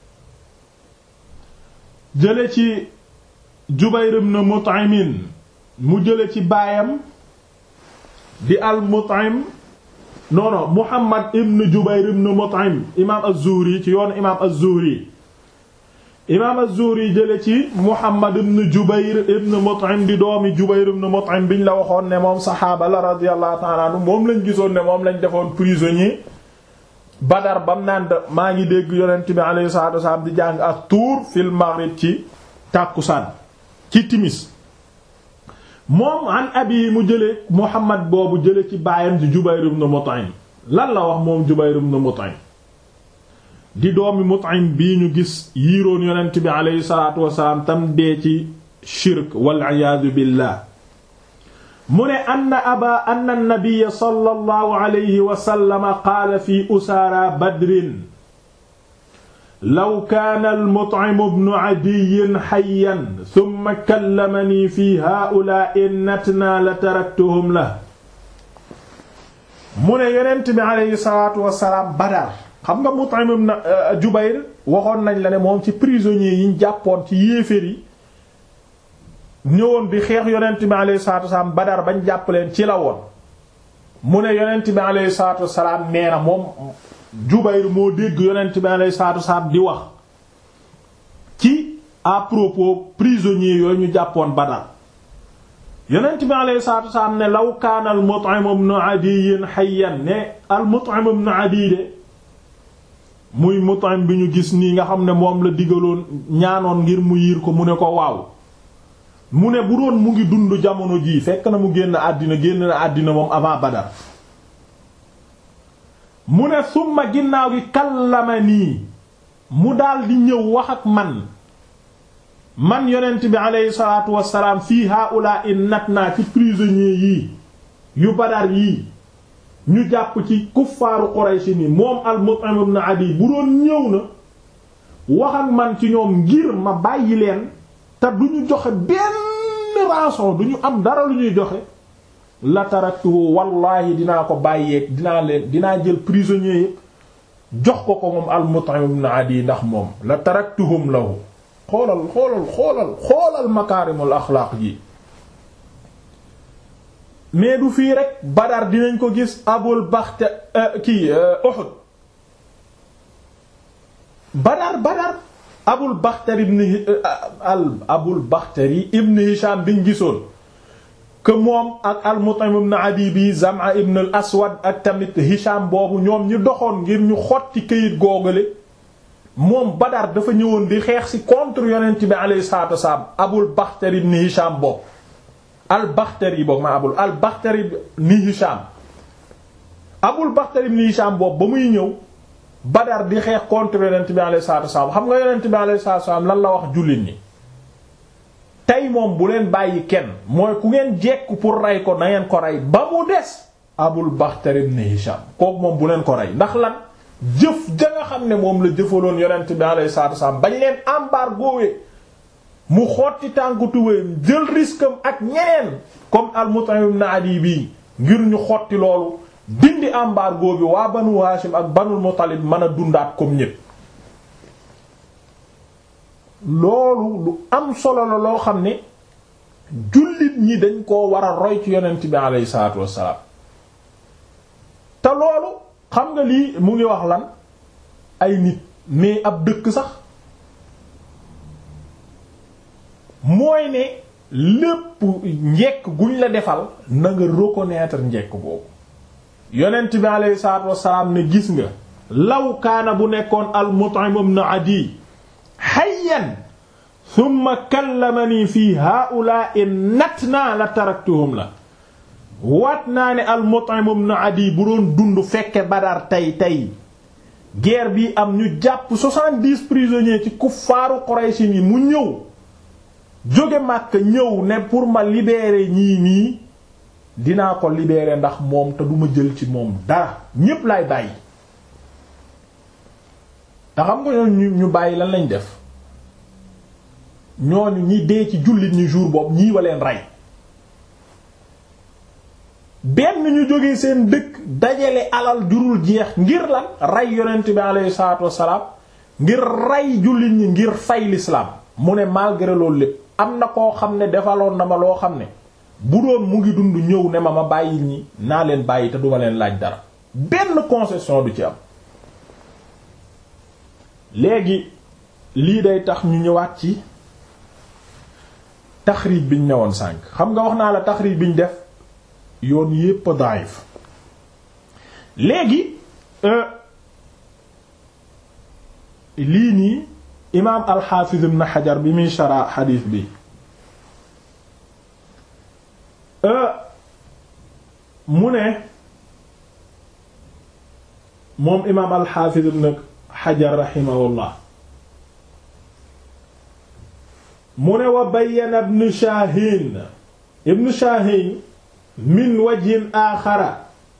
jële ci Jubayr ibn Mut'im mu jële ci baayam di al-Mut'im non non Muhammad ibn Jubayr ibn Mut'im imaam az-Zuhri ci yoonu imaam az-Zuhri imaam az-Zuhri jële ci Muhammad ibn Jubayr ibn Mut'im di doomi Jubayr ibn Mut'im biñ la waxoon ne moom saxaaba la radiyallahu ta'ala anhu moom lañ gisoon ne moom lañ defoon prisonnier Badar bam naan maa ngi dégg yonent bi alayhi salaatu wasallam di jàng ak tuur fil maghrib ci tàkkusaan ci timis moom an abi mu jële Muhammad boobu jële ci baayam ci Jubayr ibn Mut'im lan la wax moom Jubayr ibn Mut'im di doomi Mut'im bii ñu gis yiiroon yonent bi aleyhi salaatu wasalaam tam dee ci shirk wal iyaadu billah mu ne anna aba anna nabiyya sallallahu alayhi wa sallam qaala fi usaara badrin law kaana al-Mut'im ibn Adiy hayyan thumma kallamanii fi haa'ulaa'i natnaa la taraktuhum lahu mu ne yonent bi aleyhi salaatu wasalaam Badar xam nga Mut'im ibn Jubayr waxoon nañ la ne moom ci prisonniers yi ñu jàppoon ci yéeféer yi ñëwoon bi xeex yonent bi aleyhi salaatu wasalaam Badar bañ jàpp leen ci la woon mu ne yonent bi aleyhi salaatu wasalaam nee na moom Jubayr moo dégg yonent bi aleyhi salaatu wasalaam di wax ci à propos prisonniers yooyu ñu jàppoon Badar yonent bi aleyhi salaatu wasalaam ne law kaana al Mut'im ibn Adiy hayyan ne al Mut'im ibn Adiy de muy Mut'im bi ñu gis nii nga xam ne moom la digaloon ñaanoon ngir mu yiir ko mu ne ko waaw mu ne bu doon mu ngi dund jamono jii fekk na mu génn àddina génn na àddina moom avant Badar mu ne summa ginnaaw gi kallama nii mu daldi ñëw wax ak man man yonent bi aleyhi salaatu wassalaam fii haula in nat naa ci prisonniers yii yu Badar yii ñu jàpp ci kuffaaru Quraysh ni moom al-Mut'im ibn Adi bu doon ñëw na wax ak man ci ñoom ngir ma bàyyi leen te du ñu joxe benn rançon du ñu am dara lu ñuy joxe la taraktuhu wallahi dinaa ko bàyyeeg dinaa leen dinaa jël prisonniers yëpp jox ko ko moom al-Mut'im ibn Adi ndax moom la taraktuhum lahu xoolal xoolal xoolal xoolal makaarimul axlaaq ji mais du fii rek Badar dinañ ko gis Abul Baxta kii Uhud Badar Badar Abul Baxtari ibn al Abul Baxtari ibn Hisham biñ gisoon que moom ak al-Mut'im ibn Adi bi Zam'a ibn al-Aswad ak tamit Hisham boobu ñoom ñu doxoon ngir ñu xotti këyit googale moom Badar dafa ñëwoon di xeex ci contre yonent bi alayhi salaatu wasalaam Abul Baxtari ibn Hisham boobu al-Baxtari boobu ma abul al-Baxtari ibn Hisham Abul Baxtari ibn Hisham boobu ba muy ñëw Badar di xeex contre yonent bi alayhi salaatu wasalaam xam nga yonent bi alayhi salaatu wasalaam lan la wax jullit ñi tey moom bu leen bàyyi kenn mooy ku ngeen jekku pour rey ko na ngeen ko rey ba mu des Abul Baxtari ibn Hisham kooku moom bu leen ko rey ndax lan jëf ja nga xam ne moom la jëfaloon yonent bi alayhi salaatu wasalaam bañ leen embargoé mu xotti tànku tubéyam jël risque am ak ñeneen comme al-Mut'im ibn Adi bii ngir ñu xotti loolu dindi embargo bi waa Banu Hashim ak Banul Muttalib mën a dundaat comme ñépp loolu lu am solo la loo xam ne jullit ñi dañ koo war a roy ci yonent bi alayhi salaatu wassalaam te loolu xam nga lii mu ngi wax lan ay nit mais ab dëkk sax mooy ne lépp njekk guñ la defal na nga reconnaître njekk boobu yonent bi alayhi salaatu wassalaam ne gis nga law kaana bu nekkoon al Mut'im ibn Adi hayyan thumma kallamani fi haa'ulaa'i natnaa la taraktuhum la waat naa ne al Mut'im ibn Adi bu doon dund fekke Badar tey tey guerre bi am ñu jàpp soixante-dix prisonniers ci kuffaaru Quraysh yi mu ñëw jóge Makka ñëw ne pour ma libérer ñii nii dinaa ko libérer ndax moom te duma jël ci moom dara ñépp laay bàyyi te xam nga ñooñu ñu bàyyi lan lañ def ñooñu ñi dee ci jullit ñi jour boobu ñii waleen rey benn ñu jógee seen dëkk dajale alal jurul jeex ngir lan rey yonent bi alayhi salaatu wassalaam ngir rey jullit ñi ngir fay l'islam mu ne malgré loolu lépp am na koo xam ne defaloon na ma loo xam ne bu doon mu ngi dund ñëw ne ma ma bàyyi ñi naa leen bàyyi te duma leen laaj dara benn concession du ci am léegi lii day tax ñu ñëwaat ci taxrij biñ newoon sànq xam nga wax naa la taxrij biñ def yoon yépp daif léegi lii nii imaam alxaafiz ibn xajar bi muy shara xadiis bi mu ne moom imaam alxaafiz ibn xajar raximahullah mu ne wa bayyana ibn shaahin ibn shaahin min wajhin aaxara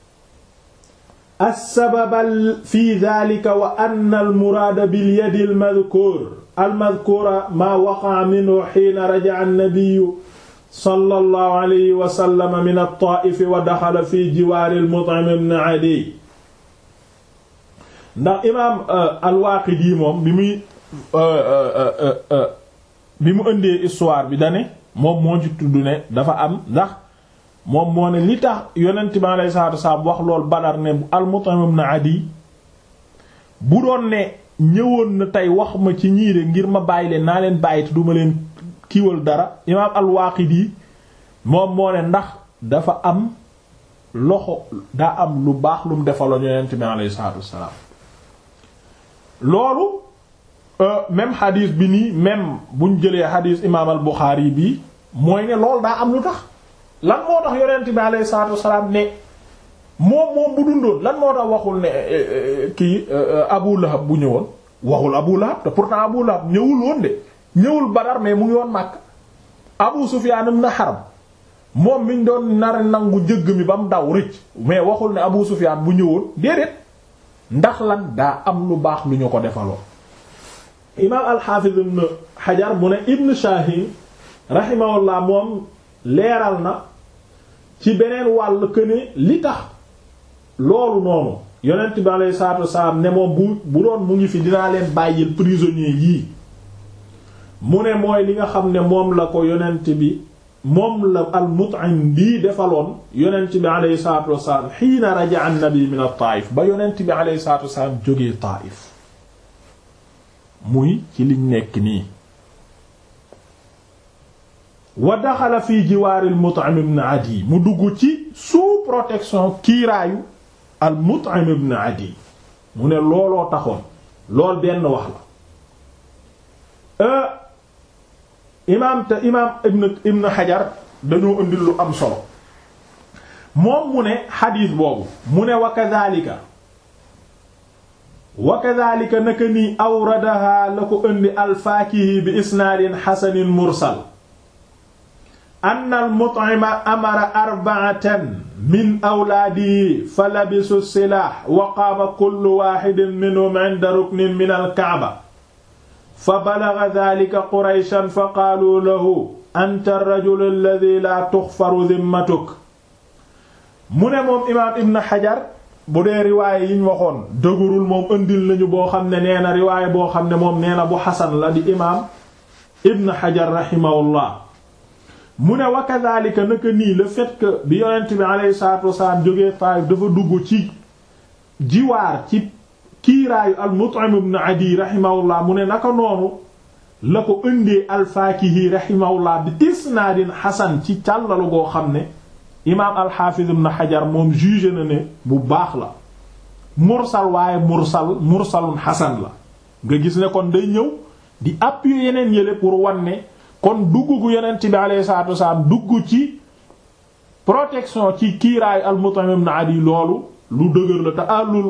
as-sababa fi daalika wa anna al-muraada bil-yadi al-madkuur al-madkuura maa waqa'a minhu hiina raja'a an-nabiyyu sallallahu alayhi wa sallam min at-Taa'if wa daxala fi jiwaari al-Mut'im ibn Adiy ndax imaam al-Waaqidi moom bi muy bi mu ëndee histoire bi dane moom moo ci tudd ne dafa am ndax moom moo ne li tax yonent bi alayhi salaatu wasalaam wax lool Badar ne al-Mut'im ibn Adi bu doon ne ñëwoon na tey wax ma ci ñiire ngir ma bàyyi leen naa leen bàyyi te duma leen kiiwal dara imaam al-Waaqidi moom moo ne ndax dafa am loxo daa am lu baax lu mu defaloon yonent bi alayhi salaatu wasalaam loolu même xadiis bi nii même buñ jëlee xadiis imaam al Buxaari bi mooy ne loolu daa am lu tax lan moo tax yonent bi alayhi salaatu wasalaam ne moom moom bu dundoon lan moo tax waxul ne kii Abu Lahab bu ñëwoon waxul Abu Lahab te pourtant Abu Lahab ñëwul woon de ñëwul Badar mais mu ngi woon Makka Abu Sufyaan ibn Harb moom miñ doon nar nangu njëgg mi ba mu daw rëcc mais waxul ne Abu Sufyaan bu ñëwoon déedéet ndax lan daa am lu baax lu ñu ko defaloo imaam al-Hafiz ibn Hajar mu ne Ibn Shahin rahimahullah moom leeral na ci beneen wàll que ne li tax loolu noonu yonent bi alayhi salaatu wasalaam ne moom bu bu doon mu ngi fi dinaa leen bàyyil prisonnier yii mu ne mooy li nga xam ne moom la ko yonent bi moom la al-Mut'im bii defaloon yonent bi alayhi salaatu wasalaam xiina raja'a an-nabi min at-Taa'if ba yonent bi alayhi salaatu wasalaam jógee Taa'if muy ci liñ nekk nii wa daxala fi jiwaari al-Mut'im ibn Adi mu dugg ci sous protection kiiraayu al-Mut'im ibn Adi mu ne looloo taxoon lool benn wax la imaam te imaam ibn ibn Hajar dañoo indil lu am solo moom mu ne xadiis boobu mu ne wa kadhalika wa kadhalika naka nii awradaha la ko indi al-Faakihi bi isnaadin xasanin mursal anna al-Mut'ima amara arba'atan min awlaadihi fa labisu silaah wa qaama kullu waahidin minhum 'inda ruknin min al-Ka'ba fa balaga dhalika qurayshan fa qaalu lahu anta ar-rajul alladhi la tuxfaru dhimmatuk mu ne moom imaam ibn xajar bu dee riwaaye yiñ waxoon dëgërul moom ëndil nañu boo xam ne nee na riwaaye boo xam ne moom nee na bu xasan la di imaam ibn xajar rahimahullah mu ne wa kadhalika naka nii le fait que bi yonent bi alayhi salatu wasalaam jógee Taayif dafa dugg ci jiwaar ci kiiraayu al Mut'im ibn Adi rahimahullah mu ne naka noonu la ko ëndee al-Faakihi rahimahullah bi isnaadin xasan ci càllalu goo xam ne imaam al-Hafiz ibn Hajar moom jugé na ne bu baax la mursal waaye mursal mursalun xasan la nga gis ne kon day ñëw di appuyer yeneen yële pour wan ne kon dugg gu yonent bi alayhi salaatu wasalaam dugg ci protection ci kiiraayu al-Mut'im ibn Adi loolu lu dëgër la te àllul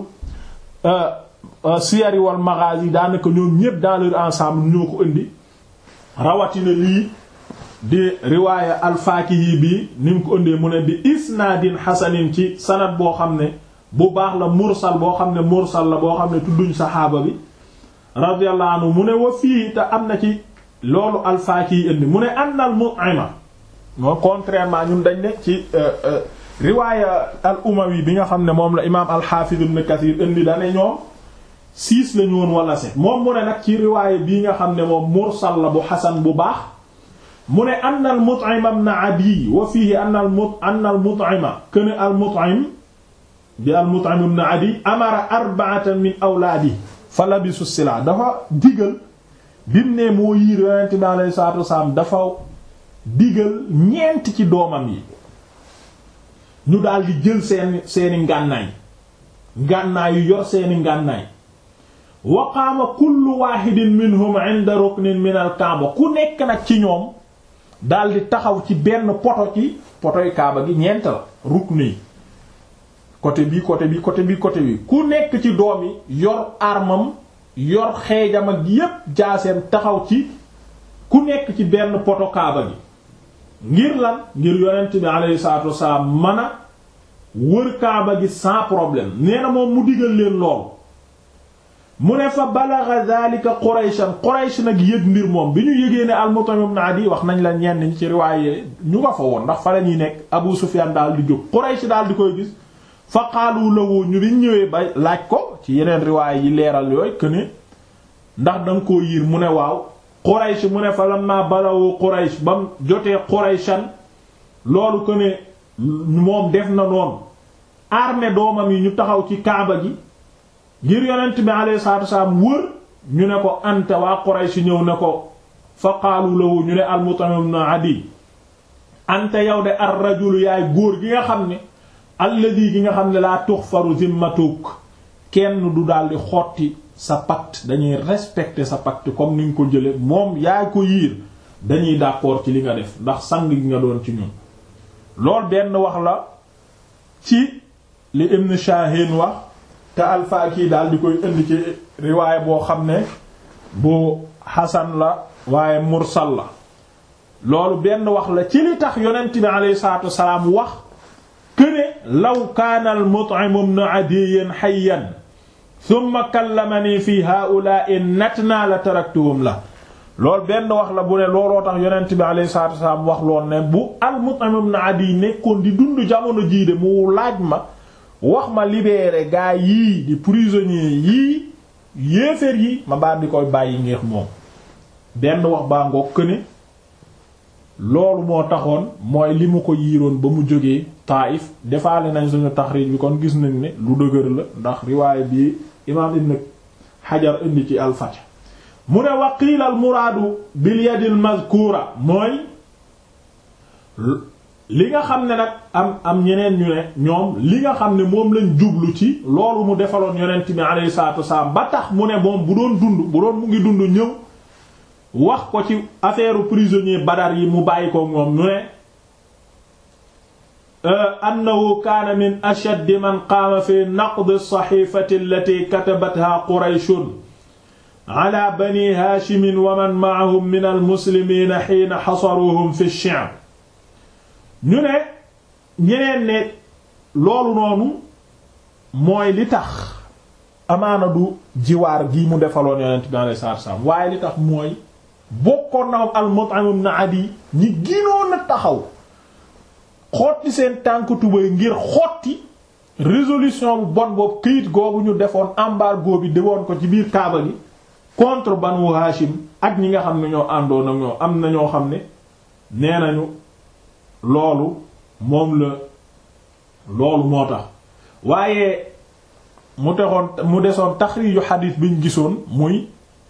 siyari wal maghazi daanaka ñoom ñépp dans leur ensemble ñoo ko indi rawatina lii di riwaaya al-Faakihi bi ni mu ko indee mu ne bi isnaadin hasanin ci sanad boo xam ne bu baax la mursal boo xam ne mursal la boo xam ne tudduñ saxaaba bi radiyallahu anhu mu ne wa fii te am na ci loolu al-Faakihi indi mu ne anna al-Mut'ima moo contrairement ñun dañ ne ci riwaaya al-Umawi bi nga xam ne moom la imaam al-Hafiz ibn Kathir indi dane ñoom six la ñu woon wala sept moom mu ne nag ci riwaaya bii nga xam ne moom mursal la bu xasan bu baax mu ne anna al-Mut'im ibn Adi wa fiihi anna al-Mut anna al-Mut'ima kana al-Mut'im bi al-Mut'im ibn Adi amara arba'atan min awlaadi fa labisu sila dafa digal bim ne moo yiir yonent bi alayhi salaatu wasalaam dafa digal ñeent ci doomam yi ñu daal di jël seeni seeni ngànnaay ngànnaay yu yor seeni ngànnaay wa qaama kullu waahidin minhum inda ruknin min al-kaaba ku nekk nag ci ñoom daal di taxaw ci benn poto ci potoy kaaba gi ñeent la rukn yi côté bi côté bi côté bi côté bi ku nekk ci doom yi yor armam yor xeejam ak yépp jaaseem taxaw ci ku nekk ci benn poto kaaba gi ngir lan ngir yonent bi alayhi salaatu wasalaam mën a wër kaaba gi sans problème nee na moom mu digal leen lool mu ne fa balagha dhalika qurayshan quraysh nag yëg mbir moom bi ñu yëgee ne al-Mut'im ibn Adi wax nañ la ñenn ñi ci riwaaye ñu nga fa woon ndax fa la ñuy nekk Abu Sufyan daal di jóg quraysh daal di koy gis fa qaalu lahu ñu biñ ñëwee ba laaj ko ci yeneen riwaaye yi leeral yooyu que ne ndax da nga koo yiir mu ne waaw Quraysh mu ne fa lamma balawu Quraysh ba mu jotee Qurayshan loolu que ne moom def na noonu armée doomam yi ñu taxaw ci Kaaba gi ngir yonent bi alayhi salaatu wasallam wër ñu ne ko anta waa Quraysh ñëw ne ko fa qaalu lahu ñu ne al-Mut'im ibn Adi anta yow de ar-rajul yaay góor gi nga xam ne alladhi gi nga xam ne laa tuxfaru zimmatuk kenn du daldi xotti sa pacte dañuy respecter sa pacte comme ni nga ko jële moom yaa ko yiir dañuy d'accord ci li nga def ndax sang gi nga doon ci ñun loolu benn wax la ci li Ibn Shahin wax te al-Faki daal di koy indi ci riwaay boo xam ne bu Hasan la waaye mursal la loolu benn wax la ci li tax yonent bi alayhi salaatu wasalaam wax këne law kaana al-Mut'im ibn Adiy hayyan thumma kallamani fi haa'ulaa'i natnaa la taraktuhum la loolu benn wax la bu ne looloo tax yonent bi alayhi salaatu wasalaam wax lool ne bu al-Mut'im ibn Adiy nekkoon di dund jamono jii de mu laaj ma wax ma libérer gaa yii di prisonniers yii yéeféer yi ma baal di koy bàyyi ngeex moom benn wax baa ngoog këne loolu moo taxoon mooy li mu ko yiiroon ba mu jógee Taïf defaale nañ suñu taxriij bi kon gis nañ ne lu dëgër la ndax riwaay bii imaam Ibn Hajar indi ci al-Fath mu ne wa qiila al-muraadu bil yadil mazkuura mooy li nga xam ne nag am am ñeneen ñu ne ñoom li nga xam ne moom lañ jublu ci loolu mu defaloon yonent bi alayhi salaatu wasalaam ba tax mu ne moom bu doon dund bu doon mu ngi dund ñëw wax ko ci affaire prisonnier Badar yi mu bàyyi ko moom ñu ne annahu kaana min ashaddi man qaama fi naqd as-sahiifati allati katabatha qurayshun ala bani haashimin wa man ma'ahum min al-muslimiina hiina hasaruhum fi ash-shi'b ñu ne ñeneen ne loolu noonu mooy li tax amaana du jiwaar gii mu defaloon yonent bi alayhi salaatu salaam waaye li tax mooy bokkoon na moom al-Mut'im ibn Adi ñi ginoon a taxaw xotti seen tànk tubay ngir xotti résolution bu bon boobu këyit googu ñu defoon embargo bi dewoon ko ci biir Kaaba gi contre Banu Hashim ak ñi nga xam ne ñoo àndoon ak ñoo am na ñoo xam ne nee nañu loolu moom la loolu moo tax waaye mu texoon mu desoon taxriiju xadiis bi ñu gisoon muy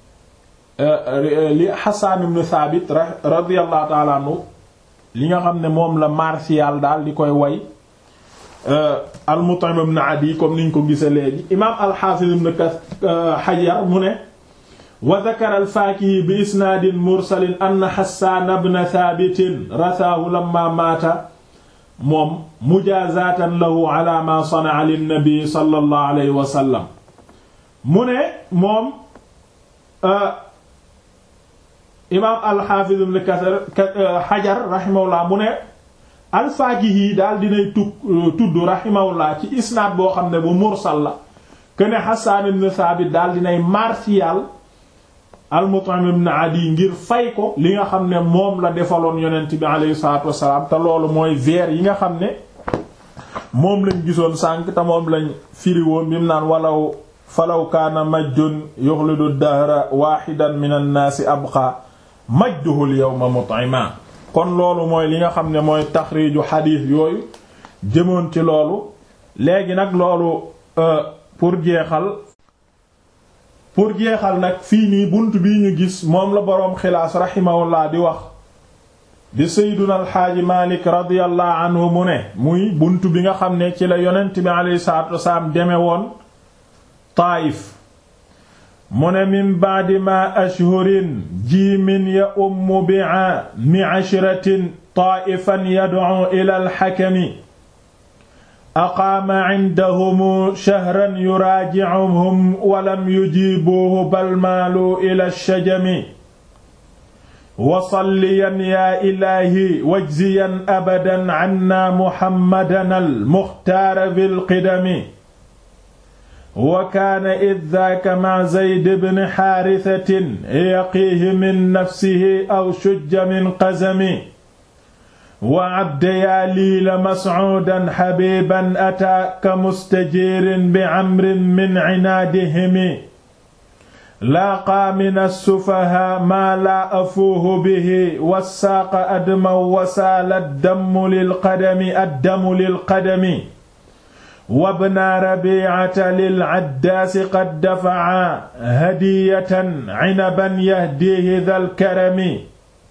li Hassan ibn Thabit radiyallahu ta'ala anhu li nga xam ne moom la Martial daal di koy way al-Mut'im ibn Adi comme niñ ko gise léegi imaam al-Hafiz ibn Hajar mu ne wa dhakara al-Fakihi bi isnaadin mursalin anna Hassan ibn Thabit rathaahu lamma maata moom mujaazatan lahu ala ma sana'a lin-nabi sallallahu alayhi wa sallam mu ne moom imaam al-Hafiz ibn Hajar rahimahullah mu ne al-Faakihi daal dinay tu tudd rahimahullah ci isnaad boo xam ne bu mursal la kuene Hassan ibn Thabit daal dinay martial al-Mut'im ibn Adi ngir fay ko li nga xam ne moom la defaloon yonent bi alayhi salaatu wassalaam te loolu mooy vers yi nga xam ne moom lañ gisoon sànq te moom lañ firiwoon bi mu naan walaw falaw kaana majjun yuxlidu dahra waaxidan min annaasi abqa majduhu al-yawma mut'ima kon loolu mooy li nga xam ne mooy taxriiju xadiis yooyu jëmoon ci loolu léegi nag loolu pour jeexal pour jeexal nag fii nii bunt bii ñu gis moom la boroom xilaas raximahullah di wax di sayduna alxaaji malik radiallahu anhu mu ne muy bunt bi nga xam ne ci la yonent bi alayhi salaatu wasalaam deme woon Taayif mu ne min ba'di ma ashhurin jiimin ya ummu bi'a mi ashratin taa'ifan yad'u ila al-hakami aqaama 'indahum shahran yuraaji'uhum wa lam yujiibuuhu bal maaluu ila ash-shajami wa salliyan yaa ilaahi wajziyan abadan 'annaa muhammadan al-muxtaara bil qidami wa kaana id daaka ma zayd bn xaarisatin yaqiihi min nafsihi aw shujja min qazami wa abdayaaliila mascuudan xabiiban ataa ka mustajiirin bi camrin min cinaadihimi laaqaa min assufahaa maa laa afuuhu bihi wassaaqa adman wasaala addamu lilqadami addamu lilqadami wabna rabiicata lilcaddaasi qad dafaca hadiyatan cinaban yahdiihi dal karami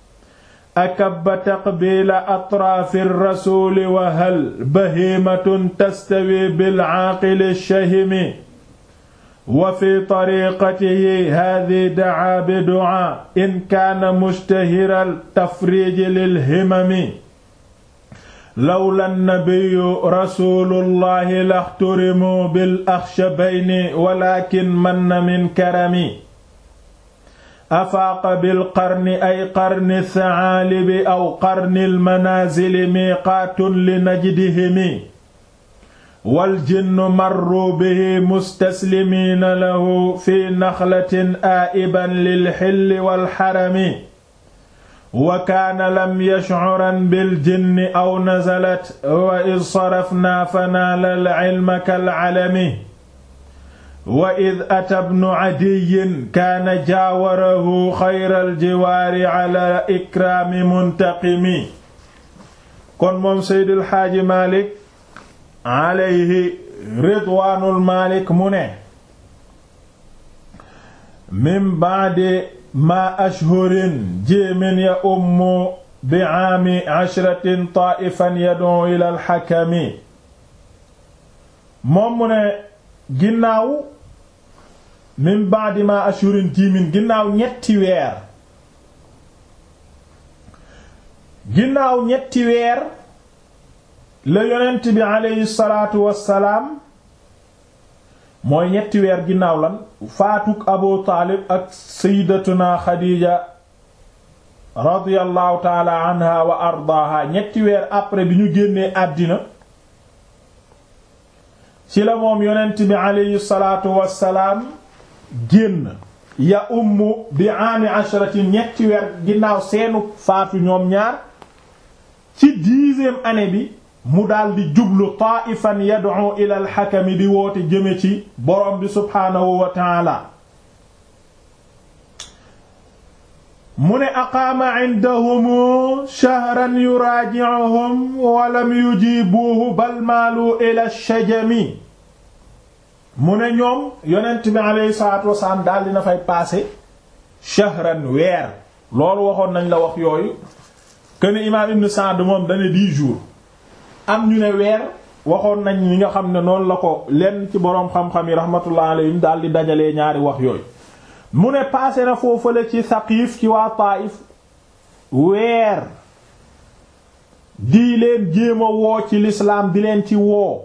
akabba taqbiila atraafi rasuuli wa hal bahiimatun tastawi bilcaaqili shahimi wa fi tariiqatihi haadihi dacaa biducaa in kaana mushtahiral tafriiji lilhimami lawla nabiyu rasulullahi laxturimu bil axshabayni walakin manna min karami afaaqa bil qarni ay qarni saalibi aw qarni almanaazili miiqaatun li najdihimi wal jinnu marru bihi mustaslimiina lahu fi naxlatin aa'iban lil xilli wal xarami wa kaana lam yashcuran biljinni aw nazalat wa id sarafnaa fanaala alcilma kalcalami wa id ata bnu cadiyin kaana jaawarahu xayra aljiwaari cala ikraami muntaqimi kon moom seydul xaaji maalik alayhi ridwaanul maalik mu ne min bacdi ma ashhurin jéemin ya ummu bi aami ashratin taa'ifan yad'u ila alxakami moom mu ne ginnaaw min ba'di ma ashhurin jiimin ginnaaw ñetti weer ginnaaw ñetti weer la yonent bi aleyhi salaatu wassalaam mooy ñetti weer ginnaaw lan faatuk abu taalib ak sayyidatuna xadiija radiyallahu taala anha wa ardaaha ñetti weer après bi ñu génnee àddina ci la moom yonent bi aleyhi salaatu wassalaam génn ya ummu bi aami ashrati ñetti weer ginnaaw seenu faatu ñoom ñaar ci dixième année bi mu daldi jublu taa'ifan yad'u ila al-hakami di woote jëme ci borom bi subhaanahu wa ta'ala mu ne aqaama indahum shahran yuraaji'uhum wa lam yujibuhu bal maalu ila shajami mu ne ñoom yonent bi alayhi salaatu wasalaam daal dina fay passé shahran weer loolu waxoon nañ la wax yooyu kuene imaam ibn Sa'd moom dane dix jours am ñu ne weer waxoon nañ li nga xam ne noonu la ko lenn ci boroom xam-xam yi rahmatullah alayhim daal di dajalee ñaari wax yooyu mu ne passé na foofale ci Saqiif ci waa Taayif weer di leen jéem a woo ci lislaam di leen ci woo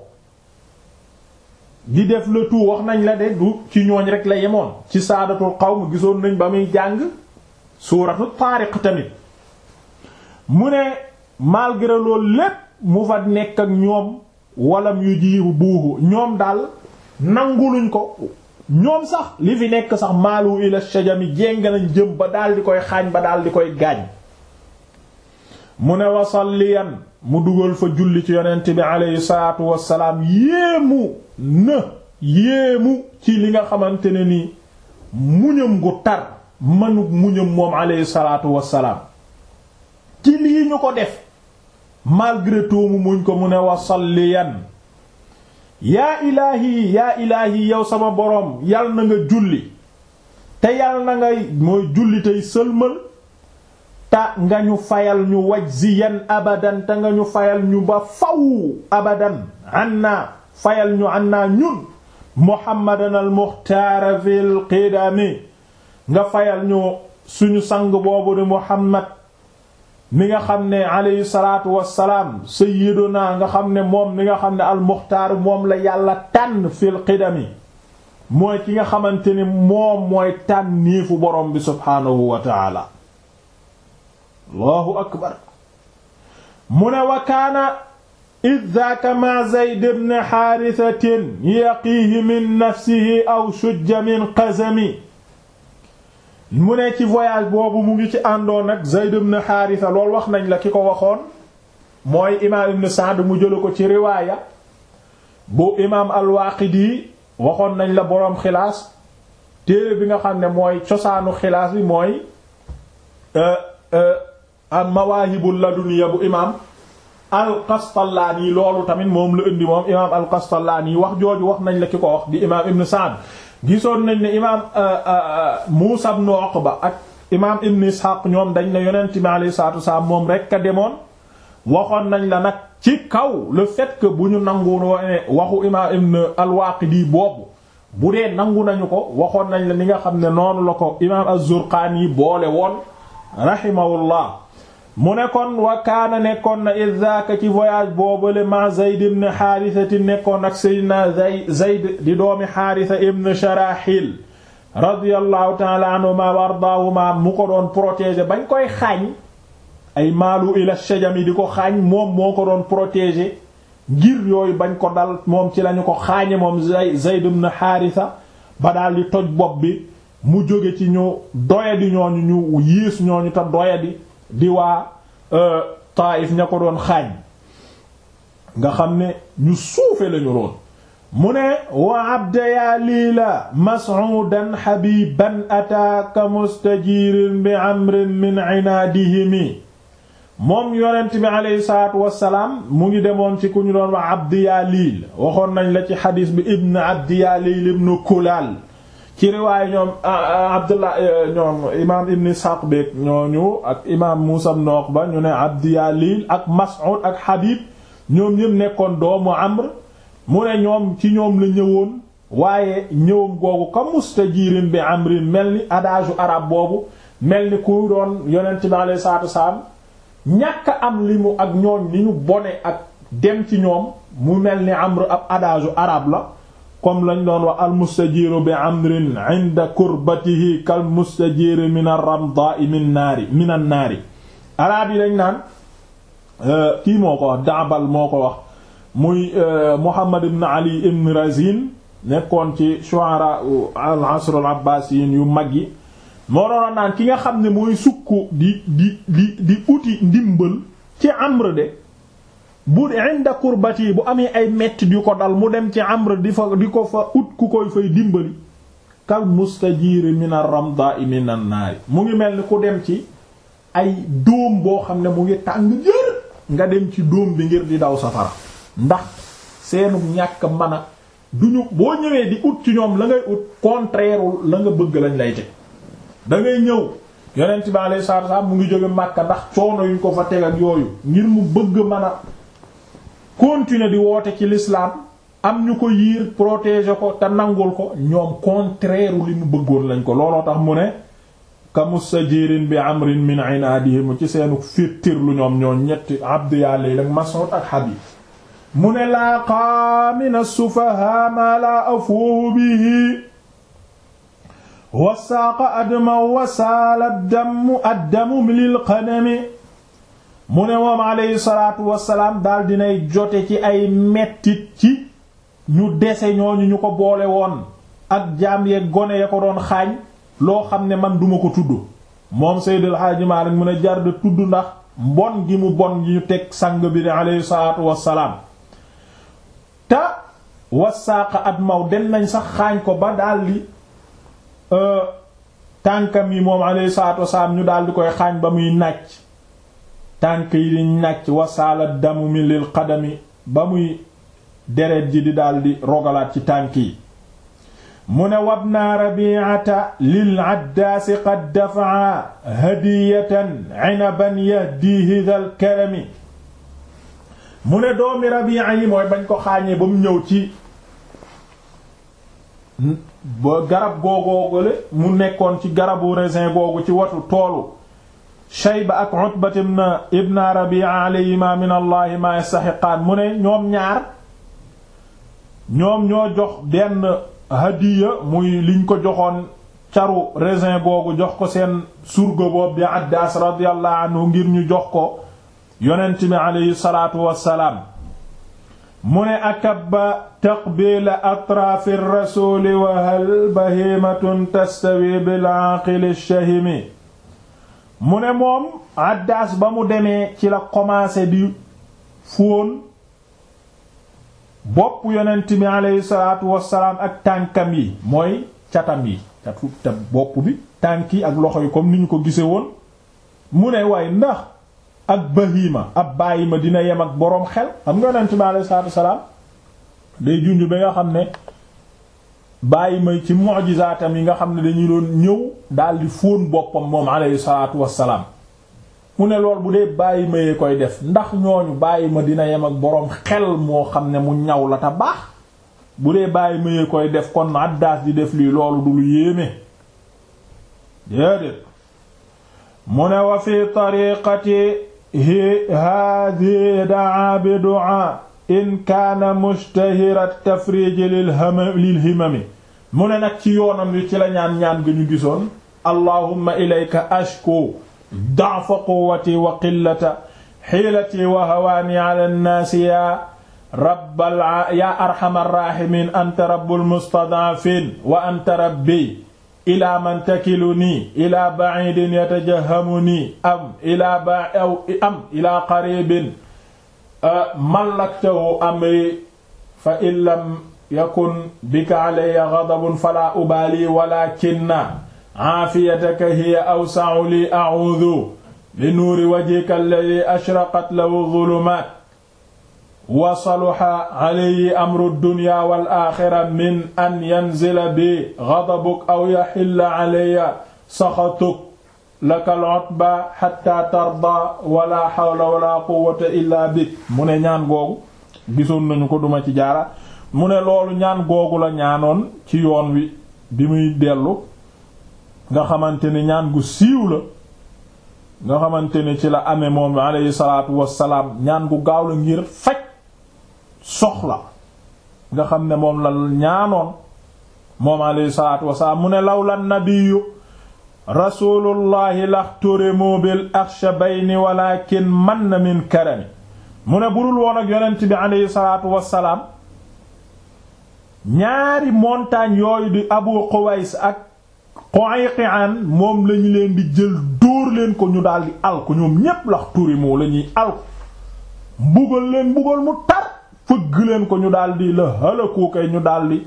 di def le tout wax nañ la de du ci ñooñ rek la yemoon ci saadatul qawm gisoon nañ ba muy jàng suuratu Taariq tamit mu ne malgré loolu lépp mu fa nekk ak ñoom walam yu jiibu buuxu ñoom daal nanguluñ ko ñoom sax li fi nekk sax maalu ila shajami jéng nañ jëm ba daal di koy xaañ ba daal di koy gaañ mu ne wasalliyan mu dugal fa julli ci yonent bi aleyhi salaatu wassalaam yéemu na yéemu ci li nga xamante ne ni muñam gu tar manu muñam moom aleyhi salaatu wassalaam ci lii ñu ko def malgré tout mu muñ ko mu ne wasalliyan yaa ilaahi yaa ilaahi yow sama boroom yal na nga julli te yal na ngay mooy julli tey sëlmal ta nga ñu fayal ñu wajziyan abadan te nga ñu fayal ñu ba faw abadan anna fayal ñu anna ñun muhammadan al muxtaar fil qidami nga fayal ñu suñu sang boobu di muhammad mi nga xam ne alayhi salaatu wassalaam sayyiduna nga xam ne moom mi nga xam ne al muxtaar moom la yàlla tànn fil qidami mooy ki nga xamante ni moom mooy tànn niifu borom bi subhaanahu wa taala allahu akbar mu ne wa kaana id daaka ma zayd ibn xaarisatin yaqiihi min nafsihi aw shujja min qazami mu ne ci voyage boobu mu ngi ci àndoon ak zayd ibn xaarisa loolu wax nañ la ki ko waxoon mooy imaam ibn Sa'd mu jëla ko ci riwaaya bu imaam al-Waaqidi waxoon nañ la boroom xilaas téere bi nga xam ne mooy cosaanu xilaas bi mooy al mawaahibul laduniya bu imaam al-Qastallaani loolu tamit moom la indi moom imaam al-Qastallaani wax jooju wax nañ la ki ko wax di imaam Ibn Sa'd gisoon nañ ne imaam Muusaa ibn Uqba ak imaam Ibn Ishaq ñoom dañ ne yonent bi alayhi salaatu wasalaam moom rekk a demoon waxoon nañ la nag ci kaw le fait que bu ñu nangu ne waxu imaam Ibn al-Waaqidi boobu bu dee nangu nañu ko waxoon nañ la ni nga xam ne noonu la ko imaam az-Zurqaani boole woon rahimahullah mu ne kon wa kaana nekkoon na iddaaka ci voyage boobale ma Zayd ibn Haarisa nekkoon ak Seydina Zayd di doomi Haarisa ibn Sharaxil radiyallahu ta'ala anhuma wa ardaahuma mu ko doon protéger bañ koy xaañ ay maalu ila shajami di ko xaañ moom moo ko doon protéger ngir yooyu bañ ko dal moom ci lañu ko xaañe moom Zayd ibn Haarisa ba daal di toj bopp bi mu jóge ci ñu doyadi ñooñu ñu yiis ñooñu te doyadi di waa Taayif ña ko doon xaañ nga xam ne ñu suufe lañu roon mu ne wa abda yaa liila mas'udan habiban ataaka mustajirin bi amrin min inaadihimi moom yonent bi aleyhi salaatu wassalaam mu ngi demoon ci ku ñu doon wax abdi yaa liil waxoon nañ la ci xadiis bi ibn abdi yaa liil ibn kulaal ci riwaaya ñoom abdullah ñoom imaam ibn Ishaq beek ñooñu ak imaam Muusa ibn Uqba ñu ne Abdi Yaliil ak Mas'ud ak Habib ñoom ñëpp nekkoon doomu Amr mu ne ñoom ci ñoom la ñëwoon waaye ñëwam googu ka mustajirin bi amrin mel ni adage arab boobu mel ni ku doon yonent bi alayhi salaatu wasalaam ñàkk am li mu ak ñooñ li ñu bone ak dem ci ñoom mu mel ni Amr ab adage arab la comme lañ doon wax al mustajiru bi amrin inda kurbatihi kal mustajiri min ar-ramda'i min naari min an-naari araab yi dañ naan kii moo ko wax daabal moo ko wax muy Muhammad ibn Ali ibn Razin nekkoon ci shu'ara al asr al abbasiyin yu mag yi moo doon naan ki nga xam ne mooy sukk di di di di uti ndimbal ci Amr de bu inda kurbati bu amee ay metti yu ko dal mu dem ci Amr di fa di ko fa ut ku koy fay dimbali kal mustajiri min ar-ramda'i min an-naar mu ngi mel ni ku dem ci ay dóom boo xam ne mu ngi tàng jër nga dem ci dóom bi ngir di daw safara ndax seenu ñàkk mën a duñu boo ñëwee di ut ci ñoom la ngay ut contraire la nga bëgg lañ lay teg da ngay ñëw yonent bi alayhi salaatu wasallam mu ngi jóge Makka ndax coono yuñ ko fa teg ak yooyu ngir mu bëgg mën a continuer di woote ci l'islam am ñu ko yiir protéger ko te nangul ko ñoom contraire li mu bëggoon lañ ko looloo tax mu ne kamustajirin bi amrin min inaadihim ci seenu féttir lu ñoom ñoo ñetti abdu yàlla yi ak Mas'ud ak Habib mu ne laaqa min as-sufaha ma la afuuhu bihi wasaaqa adma wasaala addamu addamu lil qadami mu ne moom alayhi salaatu wasalaam daal dinay jote ci ay mettit ci ñu dese ñooñu ñu ko boole woon ak jaam yeeg gone ya ko doon xaañ loo xam ne man duma ko tudd moom Seydil Haaji Maalik mu ne jar de tudd ndax mbon gi mu bon gi ñu teg sang bi ne alayhi salaatu wasalaam te wasaaqa admaw dem nañ sax xaañ ko ba daldi tànkam yi moom alayhi salaatu wasalaam ñu daal di koy xaañ ba muy nàcc tànk yi di nàcc wasaala damu mi lil qadami ba muy deret ji di daal di rogalaat ci tànk yi mu ne wabna rabi'ata lil addaasi qad dafa'a hadiyatan 'inaban yahdihi dhal karami mu ne doomi rabi'a yi mooy bañ ko xaañee ba mu ñëw ci ba garab googoogale mu nekkoon ci garabu raisin googu ci watu toolu Shayba ak Utbat ibn Rabi'a alayhima min allahi ma yastahiqaan mu ne ñoom ñaar ñoom ñoo jox benn hadiya muy liñ ko joxoon caru raisin googu jox ko seen surga boobu bi Addaas radiyallahu anhu ngir ñu jox ko yonent bi alayhi salaatu wassalaam mu ne akabba taqbiila atraafi rasuuli wa hal bahimatun tastawi bil aaqili shahimi mu ne moom Addaas ba mu demee ci la commencé di fóon bopp yonent bi aleyhi salaatu wassalaam ak tànkam yi mooy catam yi catu te bopp bi tànk yi ak loxo yi comme ni ñu ko gise woon mu ne waaye ndax ak bahima ab bàyyi ma dina yem ak boroom xel xam nga yonent bi aleyhi salaatu wassalaam day junj ba nga xam ne bàyyi ma ci mu'jizaatam yi nga xam ne dañuy doon ñëw daldi fóon boppam moom aleyhi salaatu wassalaam mu ne lool bu dee bàyyi mayee koy def ndax ñooñu bàyyi ma dina yem ak boroom xel moo xam ne mu ñaw la ta baax bu dee bàyyi mayee koy def kon Addaas di def lii loolu du lu yéeme déedéet mu ne wa fi tariqati haadi daa bi du'a in kaana mushtahira tafrij lil himami mu ne nag ci yoonam wi ci la ñaan ñaan ga ñu gisoon allahumma ilayka ashku da'fa quwwati wa qillata hiilati wa hawaani ala nnaasi ya rabbal ya arhamar raahimiin anta rabbul mustad'afiin wa anta rabbi ilaa man takiluni ilaa ba'iidin yatajahamuni am ilaa ba aw am ilaa qariibin mallaktahu amri fa in lam yakun bika alayya ghadabun falaa ubaali walaakinna aafiyataka hiya awsa'u li a'uudu bi nuuri wajhika alladhi ashraqat lahu dhulumaat wa salaha alayhi amru dunya wal aaxira min an yanzila bi ghadabuk aw yaxilla alayya saxatuk laka al-utba hatta tarda wala hawla wala quwwata illa bik mu ne ñaan googu gisoon nañu ko duma ci jaara mu ne loolu ñaan googu la ñaanoon ci yoon wi bi muy dellu nga xamante ni ñaan gu siiw la nga xamante ni ci la amee moom alayhi salaatu wassalaam ñaan gu gaaw la ngir faj soxla nga xam ne moom la ñaanoon moom alayhi salaatu wassalaam mu ne lawla nabiyyu rasulullahi laxturimu bil akhshabayni walakin man min karami mu ne budul woon ak yonent bi aleyhi salaatu wassalaam ñaari montagne yooyu di Abu Quways ak Qayqi'an moom lañu leen di jël dóor leen ko ñu daldi alku ñoom ñépp lax turi moo la ñuy alku mbugal leen mbugal mu tar fëgg leen ko ñu daldi la halaku kay ñu daldi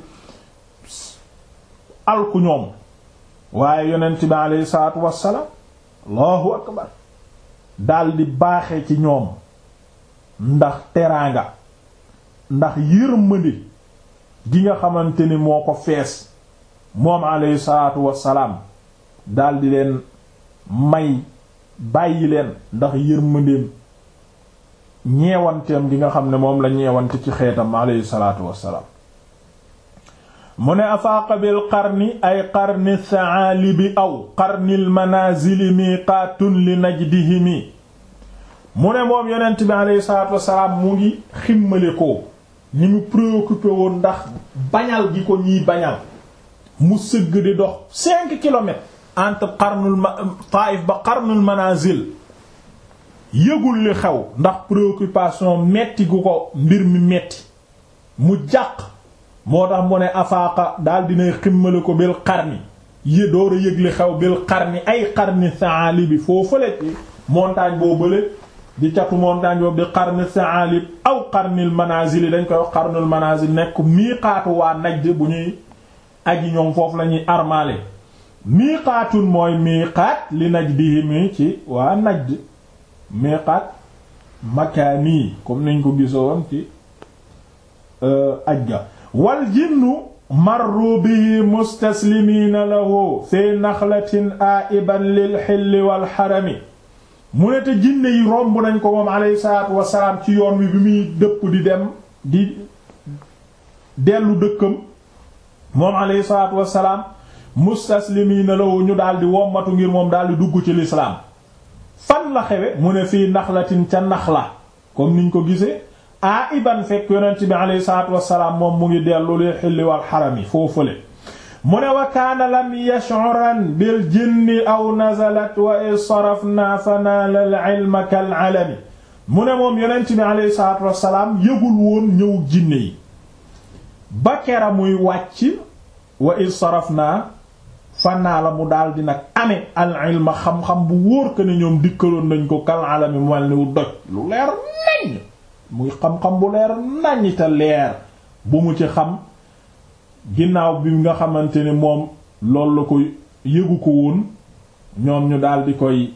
alku ñoom waaye yonent bi aleyhi salaatu wassalaam allahu akbar daldi baaxe ci ñoom ndax teraanga ndax yërmande gi nga xamante ni moo ko fees moom aleyhi salaatu wassalaam daldi leen may bàyyi leen ndax yërmandeem ñeewanteem gi nga xam ne moom la ñeewante ci xeetam aleyhi salaatu wassalaam mu ne afaaqa bil qarni ay qarni saalibi aw qarnil manazili miqaatun li najdihimi mu ne moom yonent bi aleyhi salaatu wassalaam mu ngi ximmale ko ni mu préoccupé woon ndax bañal gi ko ñiy bañal mu sëgg di dox cinq kilomètres entre qarnul Taïf ba qarnul manazil yëgul li xew ndax préoccupation metti gu ko mbir mi metti mu jàq moo tax mu ne afaaqa daal dinay ximmale ko bil qarni yé door a yëg li xew bil qarni ay qarni saali bi foo fële ci montagne boo bële di catu montagne boobu di qarni saalib aw qarnil manazil yi dañ koy wax qarnul manazil nekk miiqaatu waa Najd bu ñuy aji ñoom foofu la ñuy armaale miiqaatun mooy miiqaat li najdihimi ci waa Najd miiqaat makaani comme niñ ko gisoon ci ajga wal jinnu marru bihi mustaslimiina lahu fi naxlatin aiban lil xilli wal xarami mu ne te jinne yi romb nañ ko moom alayhi salaatu wasalaam ci yoon wi bi muy dëpp di dem di dellu dëkkam moom alayhi salaatu wasalaam mustaslimiina lahu ñu daldi wommatu ngir moom daldi dugg ci lislaam fan la xewe mu ne fii naxlatin ca naxla comme niñ ko gisee a iban fekk yonent bi alayhi salaatu wasalaam moom mu ngi dellu li xilli wal xarami foofule mu ne wa kaana lam yash'uran bil jinni aw nazalat wa in sarafna fa naala al ilma kal alami mu ne moom yonent bi alayhi salaatu wasalaam yëgul woon ñëw jinne yi ba kera muy wàcc wa in sarafna fa naala mu daal di nag ame al ilma xam-xam bu wóor que ne ñoom dikkaloon nañ ko kal alami mu mel ni wu doj lu leer nañ muy xam-xam bu leer nañ te leer bu mu ci xam ginnaaw bi nga xamante ne moom loolu la ko yëgu ko woon ñoom ñu daal di koy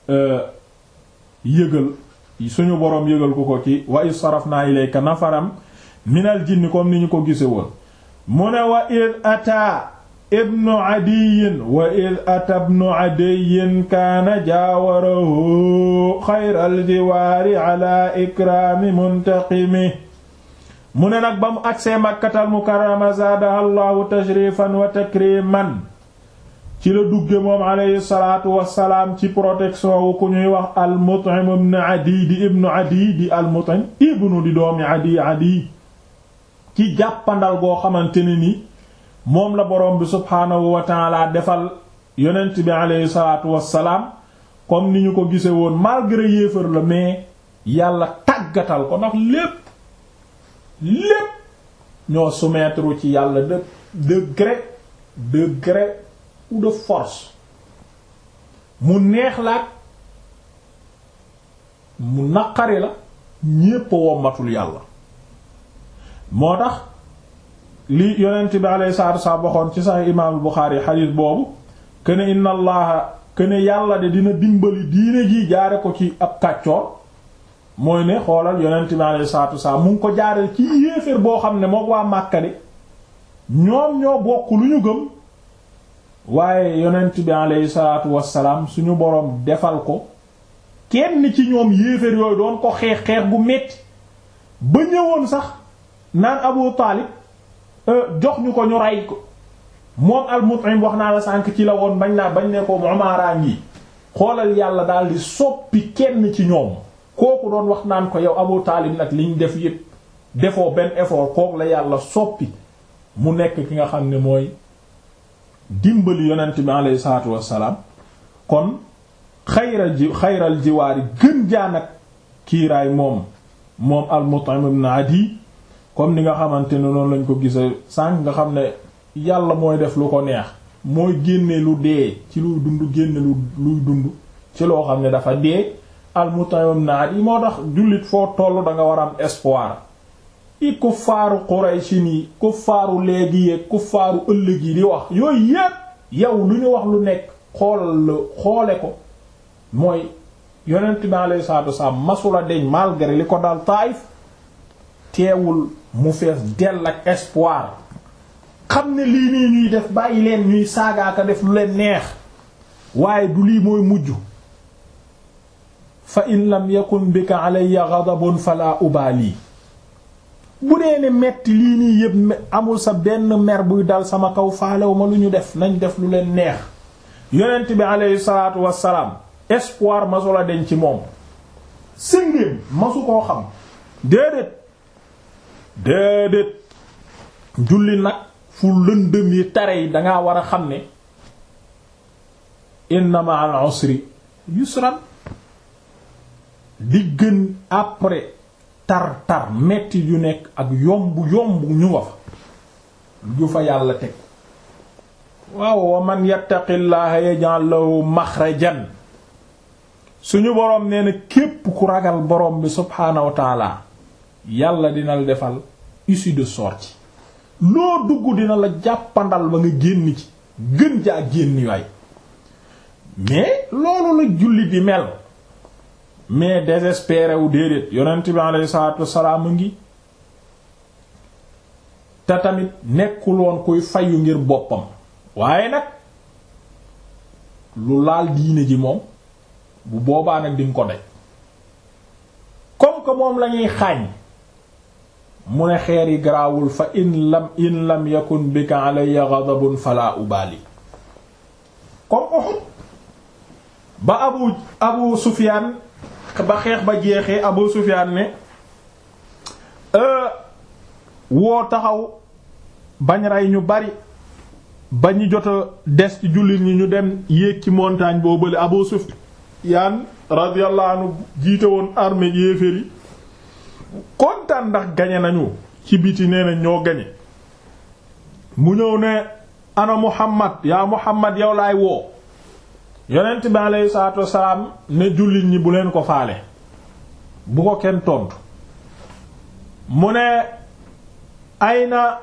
yëgal suñu boroom yëgal ko ko ci wa is sarafna ilayka nafaram minal jinni comme ni ñu ko gise woon mu ne wa id ata ibnu adiyin wa id ata ibnu adiyin kaana jaawarahu xayral jiwaari ala ikraami muntaqimi mu ne nag ba mu agsee makkatal mukarrama zaadaha allahu tashrifan wa takriman ci la dugge moom alayhi salaatu wassalaam ci protection wu ku ñuy wax al Mut'im ibn Adi di ibnu Adi di al Mut'im ibnu di doomi Adi Adi ci jàppandal goo xamante ne ni moom la boroom bi subhaanahu wa taala defal yonent bi alayhi salaatu wassalaam comme ni ñu ko gise woon malgré yéefar la mais yàlla tàggatal ko ndax lépp lépp ñoo soumettre ci yàlla de de gré de gré ou de force mu neex la mu naqari la ñépp wommatul yàlla moo tax li yonent bi alayhi salaatu wasallam waxoon ci sax imaamul Buxaari xadiis boobu këne inna allaha këne yàlla de dina dimbali diine ji jaare ko ci ab kàccoor mooy ne xoolal yonent bi alayhi salaatu wasallam mu ngi ko jaareel ci yéeféer boo xam ne mook waa Màkka de ñoom ñoo bokk lu ñu gëm waaye yonent bi alayhi salaatu wassalaam suñu boroom defal ko kenn ci ñoom yéeféer yooyu doon ko xeex xeex bu metti ba ñëwoon sax naan Abu Taalib jox ñu ko ñu rey ko moom al-Mut'im wax naa la sànk ci la woon bañ naa bañ ne ko Umaara ngi xoolal yàlla daal di soppi kenn ci ñoom kooku doon wax naan ko yow Abu Taalib nag liñ def yépp defoo benn effort kooku la yàlla soppi mu nekk ki nga xam ne mooy dimbali yonent bi alayhi salaatu wassalaam kon xayral ji xayral jiwaari gën jaan ak kiiraay moom moom al-Mut'im ibn Adi comme ni nga xamante ne noonu lañ ko gisa sànq nga xam ne yàlla mooy def lu ko neex mooy génne lu dee ci luy dund génne lu luy dund ci loo xam ne dafa dee al-Mut'im ibn Adi moo tax jullit foo toll da nga war a am espoir i kuffaaru Quraysh ni kuffaaru léegi yeeg kuffaaru ëllëg yi di wax yooyu yépp yow lu ñu wax lu nekk xoolal xoole ko mooy yonent bi alayhi salaatu wasalaam masula deñ malgré li ko dal Taayif teewul mu fees dell ak espoir xam ne lii nii ñuy def bàyyi leen ñuy saagaaka def lu leen neex waaye du lii mooy mujj fa in lam yakun bika alayya ghadabun fala ubali bu dee ne metti lii nii yëpp amul sa benn mer buy dal sama kaw faalew ma lu ñu def nañ def lu leen neex yonent bi alayhi salaatu wassalaam espoir masula deñ ci moom sëngéem masu koo xam déedéet déedéet julli nag fu lëndëm yi tare yi dangaa war a xam ne inna ma'al usri yusran di gën après tar tar metti yu nekk ak yomb yomb ñu nga fa ju fa yàlla teg waaw wa man yattaqillaha yaj'al lahu makhrajan suñu boroom nee na képp ku ragal boroom bi subhaanahu wa taala yàlla dina la defal issue de sortie loo dugg dina la jàppandal ba nga génn ci gën jaa génn waay mais loolu la jullit yi mel mais désespéré wu déedéet yonent bi alayhi salaatu wassalaam a ngi te tamit nekkul woon kuy fayu ngir boppam waaye nag lu laal diine ji moom bu boobaa nag dinga ko daj comme que moom lañuy xaañ mu ne xeer yi garaawul fa in lam in lam yakun bika alayya ghadabun fala ubali comme Uhud ba abu abu Sufyaan ba xeex ba jeexee abu Sufyaan ne woo taxaw bañ rey ñu bari ba ñu jot a des ci jullit ñi ñu dem yéeg ci montagne boo bële abu Sufyaan radiyallahu anhu jiite woon armée yéeféer yi kontaan ndax gañe nañu ci biti nee na ñoo gañe mu ñëw ne ana Muhammad yaa Muhammad yow laay woo yonent bi aleyhi salaatu wassalaam ne jullit ñi bu leen ko faale bu ko kenn tontu mu ne ayna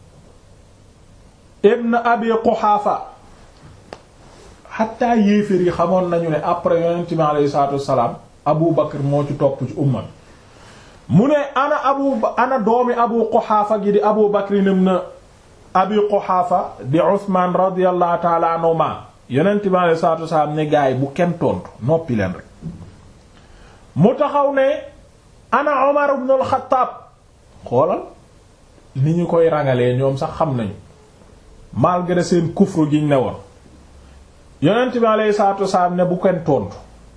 ibn abi Quhaafa xatta yéeféer yi xamoon nañu ne après yonent bi aleyhi salaatu wassalaam Abu Bakr moo ci topp ci umma mu ne ana abu ana doomi abu quxaafa gi di abu bakrin ibn abi quxaafa di usman radiyallahu taala anhuma yonent bi alayhi salaatu wasalaam ne gaay bu kenn tontu noppi leen rek mu taxaw ne ana umar ibn al-xattaab xoolal ni ñu koy rangalee ñoom sax xam nañu malgré seen kufru giñ ne woon yonent bi alayhi salaatu wasalaam ne bu kenn tontu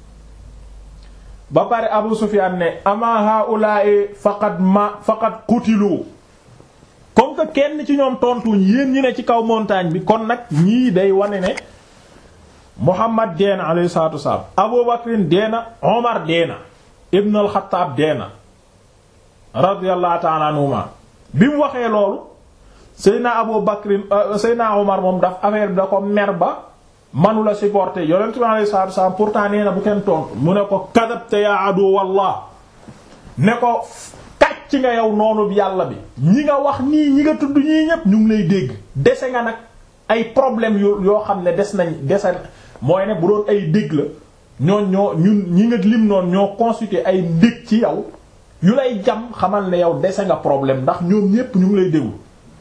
ba pare Abu Sufyan ne ama haula'i faqad ma faqad qutilu comme que kenn ci ñoom tontuñ yéen ñi ne ci kaw montagne bi kon nag ñii day wane ne Muhammad deena alayhi salatu wassalam Abu Bakrin deena Omar deena Ibn al-Khattab deena radiyallahu ta'ala anhuma bi mu waxee loolu Seydina Abu Bakrin Seydina Omar moom daf affaire bi da ko mer ba manu la supporter yonent bi alayhi salaatu wasallam pourtant nee na bu kenn tontu mu ne ko kadabta ya adu wallah ne ko kàcc nga yow noonu yàlla bi ñi nga wax nii ñi nga tudd ñii ñépp ñu ngi lay dégg dese nga nag ay problème yu yoo xam ne des nañ dese mooy ne bu doon ay dégg la ñooñ ñoo ñun ñi nga lim noonu ñoo constitué ay ndég ci yow yu lay jam xamal ne yow dese nga problème ndax ñoom ñépp ñu ngi lay déglu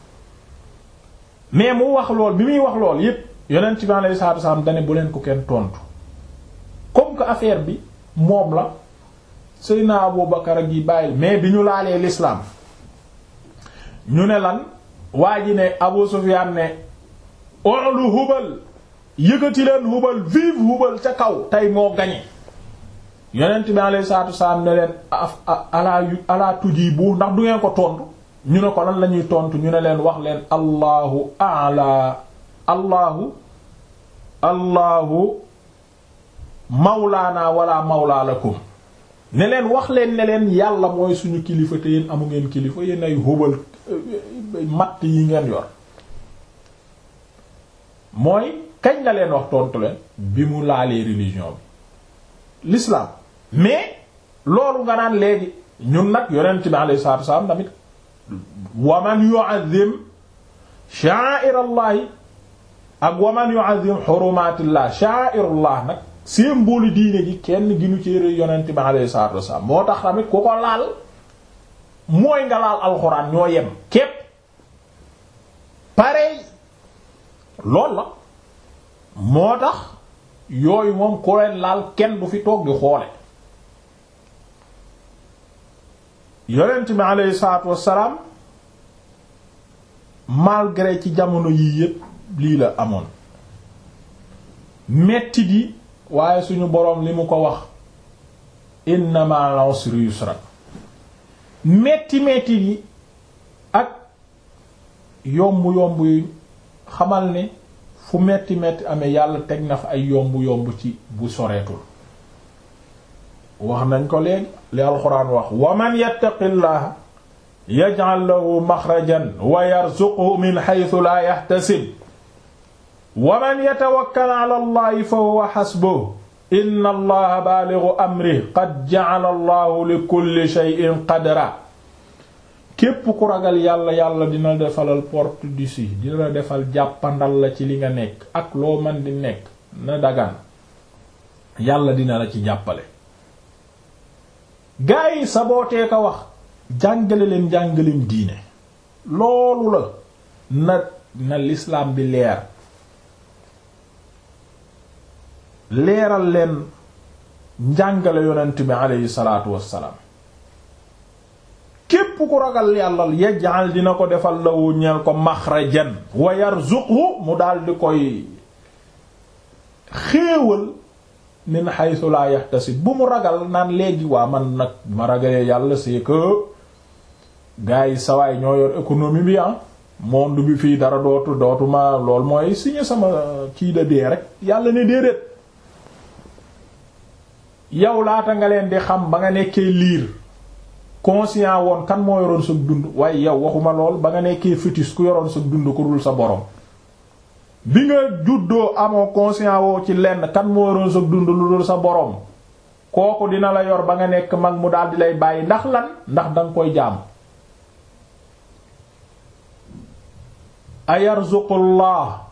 mais mu wax lool bi muy wax lool yépp yonent bi alayhi salaatu wasallam dane bu leen ko kenn tontu comme que affaire bi moom la Seydina Abu Bakar ak yi bàyyil mais bi ñu laalee l'islam ñu ne lan waa ji ne Abu Sufyan ne olu hubal yëkkati leen hubal vive hubal ca kaw tey moo gañe yonent bi alayhi salaatu wasallam ne leen alaa alaa tujibu ndax du ngeen ko tontu ñu ne ko lan la ñuy tontu ñu ne leen wax leen allahu a'la allahu allahu mawlaana wala mawla lakum ne leen wax leen ne leen yàlla mooy suñu kilifa te yéen amu ngeen kilifa yéen ay hubal matt yi ngeen yor mooy kañ la leen wax tontu leen bi mu laalee religion bi l'islam mais loolu nga naan léegi ñun nag yonent bi alayhi salaatu wasallam tamit wa man yu'azzim sha'a'irallahi ak wa man yu'azzim hurumatillah sha'a'irullah nag symbole diine ji kenn ginu ci yonent bi alayhi salaatu wasallam moo tax tamit ku ko laal mooy nga laal alxuraan ñoo yem képp pareil loolu la moo tax yooyu moom ku leen laal kenn du fi toog di xoole yonent bi aleyhi salaatu wassalaam malgré ci jamono yii yépp lii la amoon metti di waaye suñu boroom li mu ko wax inna ma'al usri yusra metti metti di ak yomb yomb yu xamal ne fu metti metti amee yàlla teg na fa ay yomb yomb ci bu soreetul wax nañ ko léegi li alxuraan wax wa man yattaqillaha yaj'al lahu maxrajan wa yarzuqhu min haythu la yahtasib wa man yatawakkal ala allahi fa huwa hasbuhu inna allaha balighu amrihi qad ja'ala allahu li kulli shay'in qadra képp ku ragal yàlla yàlla dina defalal porte d'ici dina la defal jàppandal la ci li nga nekk ak loo man di nekk na dagaan yàlla dina la ci jàppale gaa yi sabootee ko wax jàngale leen jàngaleem diine loolu la na na l'islam bi leer leeral leen njàngale yonent bi aleyhi salaatu wassalaam képp ku ragal yàlla yaj'al dina ko defal lawu ñeel ko maxrajan wa yarzuqhu mu daal di koy xéewal min haythu la yahtasib bu mu ragal naan léegi waa man nag ma ragalee yàlla c'est que gars yi sawaay ñoo yor économie bi ah monde bi fii dara dootu dootuma lool mooy signé sama kii da dee rek yàlla ne déedéet yow laata nga leen di xam ba nga nekkee liir conscient woon kan moo yoroon sa dund waaye yow waxuma lool ba nga nekkee fœtus ku yoroon sa dund ku dul sa borom bi nga juddoo amoo conscient woo ci lenn kan moo yoroon sa dund lu dul sa borom kooku dina la yor ba nga nekk mag mu daal di lay bàyyi ndax lan ndax danga koy jaam ayarzuqullah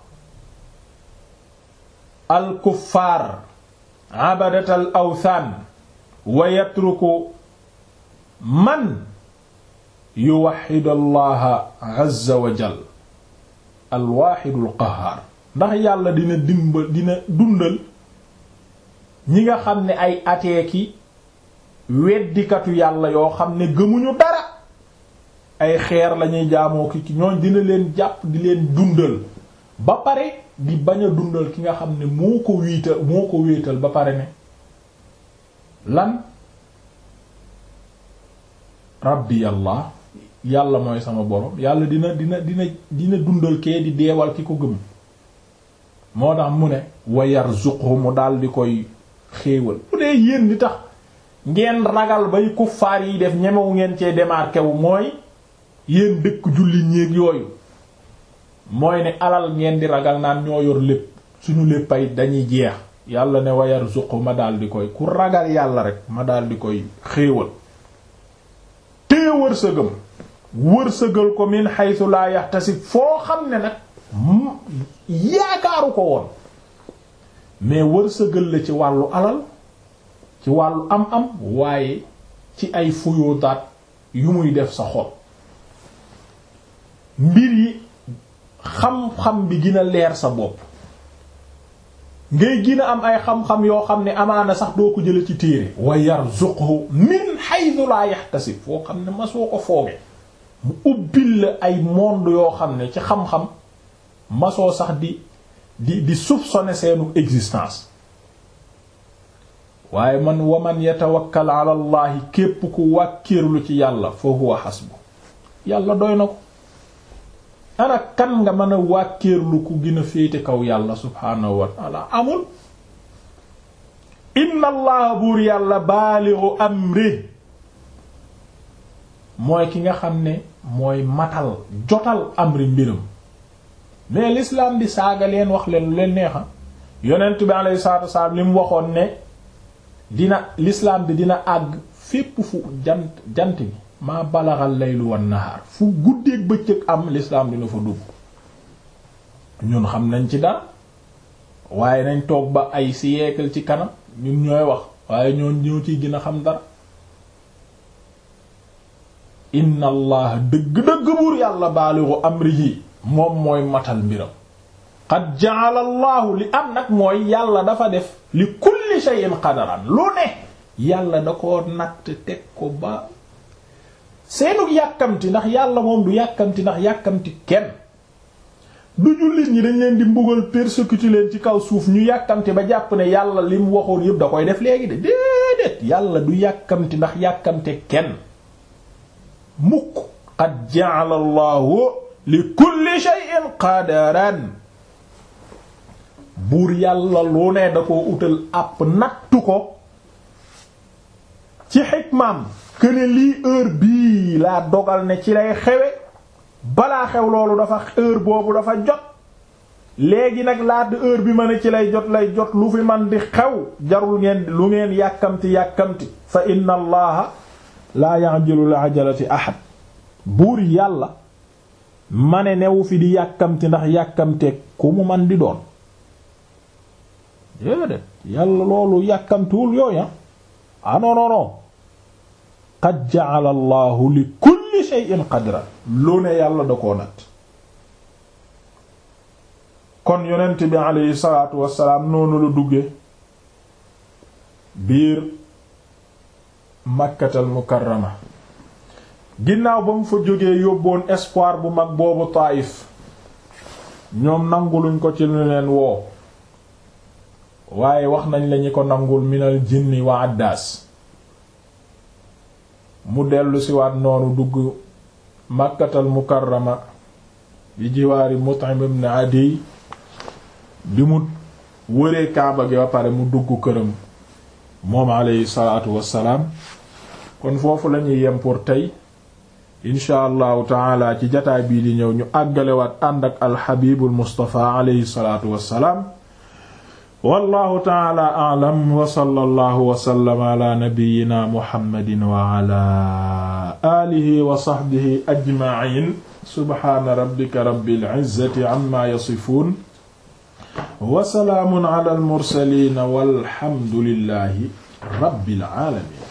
al kuffaar abadat al awthan wa yatruku man yuwaxidu allaha azza wa jal alwaxidul qahaar ndax yàlla dina dimba dina dundal ñi nga xam ne ay ateeki weddikatu yàlla yoo xam ne gëmuñu dara ay xeer lañuy jaamoo ki ñooñ dina leen jàpp di leen dundal ba pare di bañ a dundal ki nga xam ne moo ko wiital moo ko wéetal ba pare ne lan rabbi yàlla yàlla mooy sama borom yàlla dina dina dina dina dundal kee di deewal ki ko gëm moo tax mu ne wa yarzuqhu mu daal di koy xéewal bu dee yéen di tax ngeen ragal bay kuffaar yi def ñemewu ngeen cee démarqué wu mooy yéen dëkk julli ñéeg yooyu mooy ne alal ngeen di ragal naan ñoo yor lépp suñu léppay dañuy jeex yàlla ne wa yarzuqhu ma daal di koy ku ragal yàlla rek ma daal di koy xéewal tée wërsëgam wërsëgal ko min haythu la yahtasib foo xam ne nag yaakaaru ko woon mais wërsëgal la ci wàllu alal ci wàllu am-am waaye ci ay fuyootaat yu muy def sa xol mbir yi xam-xam bi gën a leer sa bopp ngay gën a am ay xam-xam yoo xam ne amaana sax doo ko jële ci téere wa yarzuqhu min haythu la yahtasib foo xam ne masoo ko fooge mu ubbil la ay monde yoo xam ne ci xam-xam masoo sax di di di soupçonner seenu existence waaye man wa man yatawakkal ala allahi képp ku wàkkirlu ci yàlla fa huwa hasbu yàlla doy na ko ana kan nga mën a wàkkirlu ku gën a féete kaw yàlla subhaanahu wa taala amul inna allaha buur yàlla baaligu amri mooy ki nga xam ne mooy matal jotal amri mbiram mais l'islam di saaga leen wax leen lu leen neexa yonent bi alayhi salaatu wasalaam li mu waxoon ne dina l'islam bi dina àgg fépp fu jant jant bi maa balaxal laylu wan nahaar fu guddeeg bëccëg am l'islam dina fa dugg ñun xam nañ ci dara waaye nañ toog ba ay siècle ci kanam ñun ñooy wax waaye ñoon ñoo ciy gën a xam dara inna allah dëgg-dëgg buur yàlla baaligu amrihi moom mooy matal mbiram qad ja'ala allahu li am nag mooy yàlla dafa def li kulli shay'in qadaran lu ne yàlla da ko natt teg ko ba seenu yàkkamti ndax yàlla moom du yàkkamti ndax yàkkamti kenn du jullit ñi dañ leen di mbugal persécuter leen ci kaw suuf ñu yàkkamti ba jàpp ne yàlla li mu waxoon yëpp da koy def léegi de déedéet yàlla du yàkkamti ndax yàkkamte kenn mukk qad ja'ala allahu li kulli shay'in qadaran buur yàlla lu ne da ko utal àpp nattu ko ci xikmaam këne lii heure bii laa dogal ne ci lay xewe balaa xew loolu dafa heure boobu dafa jot léegi nag laata heure bi ma ne ci lay jot lay jot lu fi man di xew jarul ngeen lu ngeen yàkkamti yàkkamti fa inna allaha laa ya'jilu li ajalati ahad buur yàlla ma ne newu fi di yàkkamti ndax yàkkamteeg ku mu man di doon déedéet yàlla loolu yàkkamtiwul yooya ah non non non qad ja'ala allahu li kulli shay'in qadra lu ne yàlla da koo nat kon yonent bi aleyhi salaatu wassalaam noonu la dugge biir makkatal mukarrama ginnaaw ba mu fa jógee yóbboon espoir bu mag boobu Taayif ñoom nanguluñ ko ci lu leen woo waaye wax nañ lañu ko nangul minal jinni wa addaas mu dellu siwaat noonu dugg makkatal mukarrama bi jiwaari Mut'im ibn Adiy bi mu wëree kaaba gi ba pare mu dugg këram moom alayhi salaatu wassalaam kon foofu lañuy yem pour tey incha allahu taala ci jataay bii di ñëw ñu àggalewaat ànd ak alxabibul mustafa alayhi salaatu wassalaam wallahu taala a'lam wa sallallahu wa sallama ala nabiyyina muhammadin wa ala alihi wa sahbihi ajma'in subhana rabbika rabbil izzati amma yasifun wa salaamun ala al mursalin walhamdulillahi rabbil alamin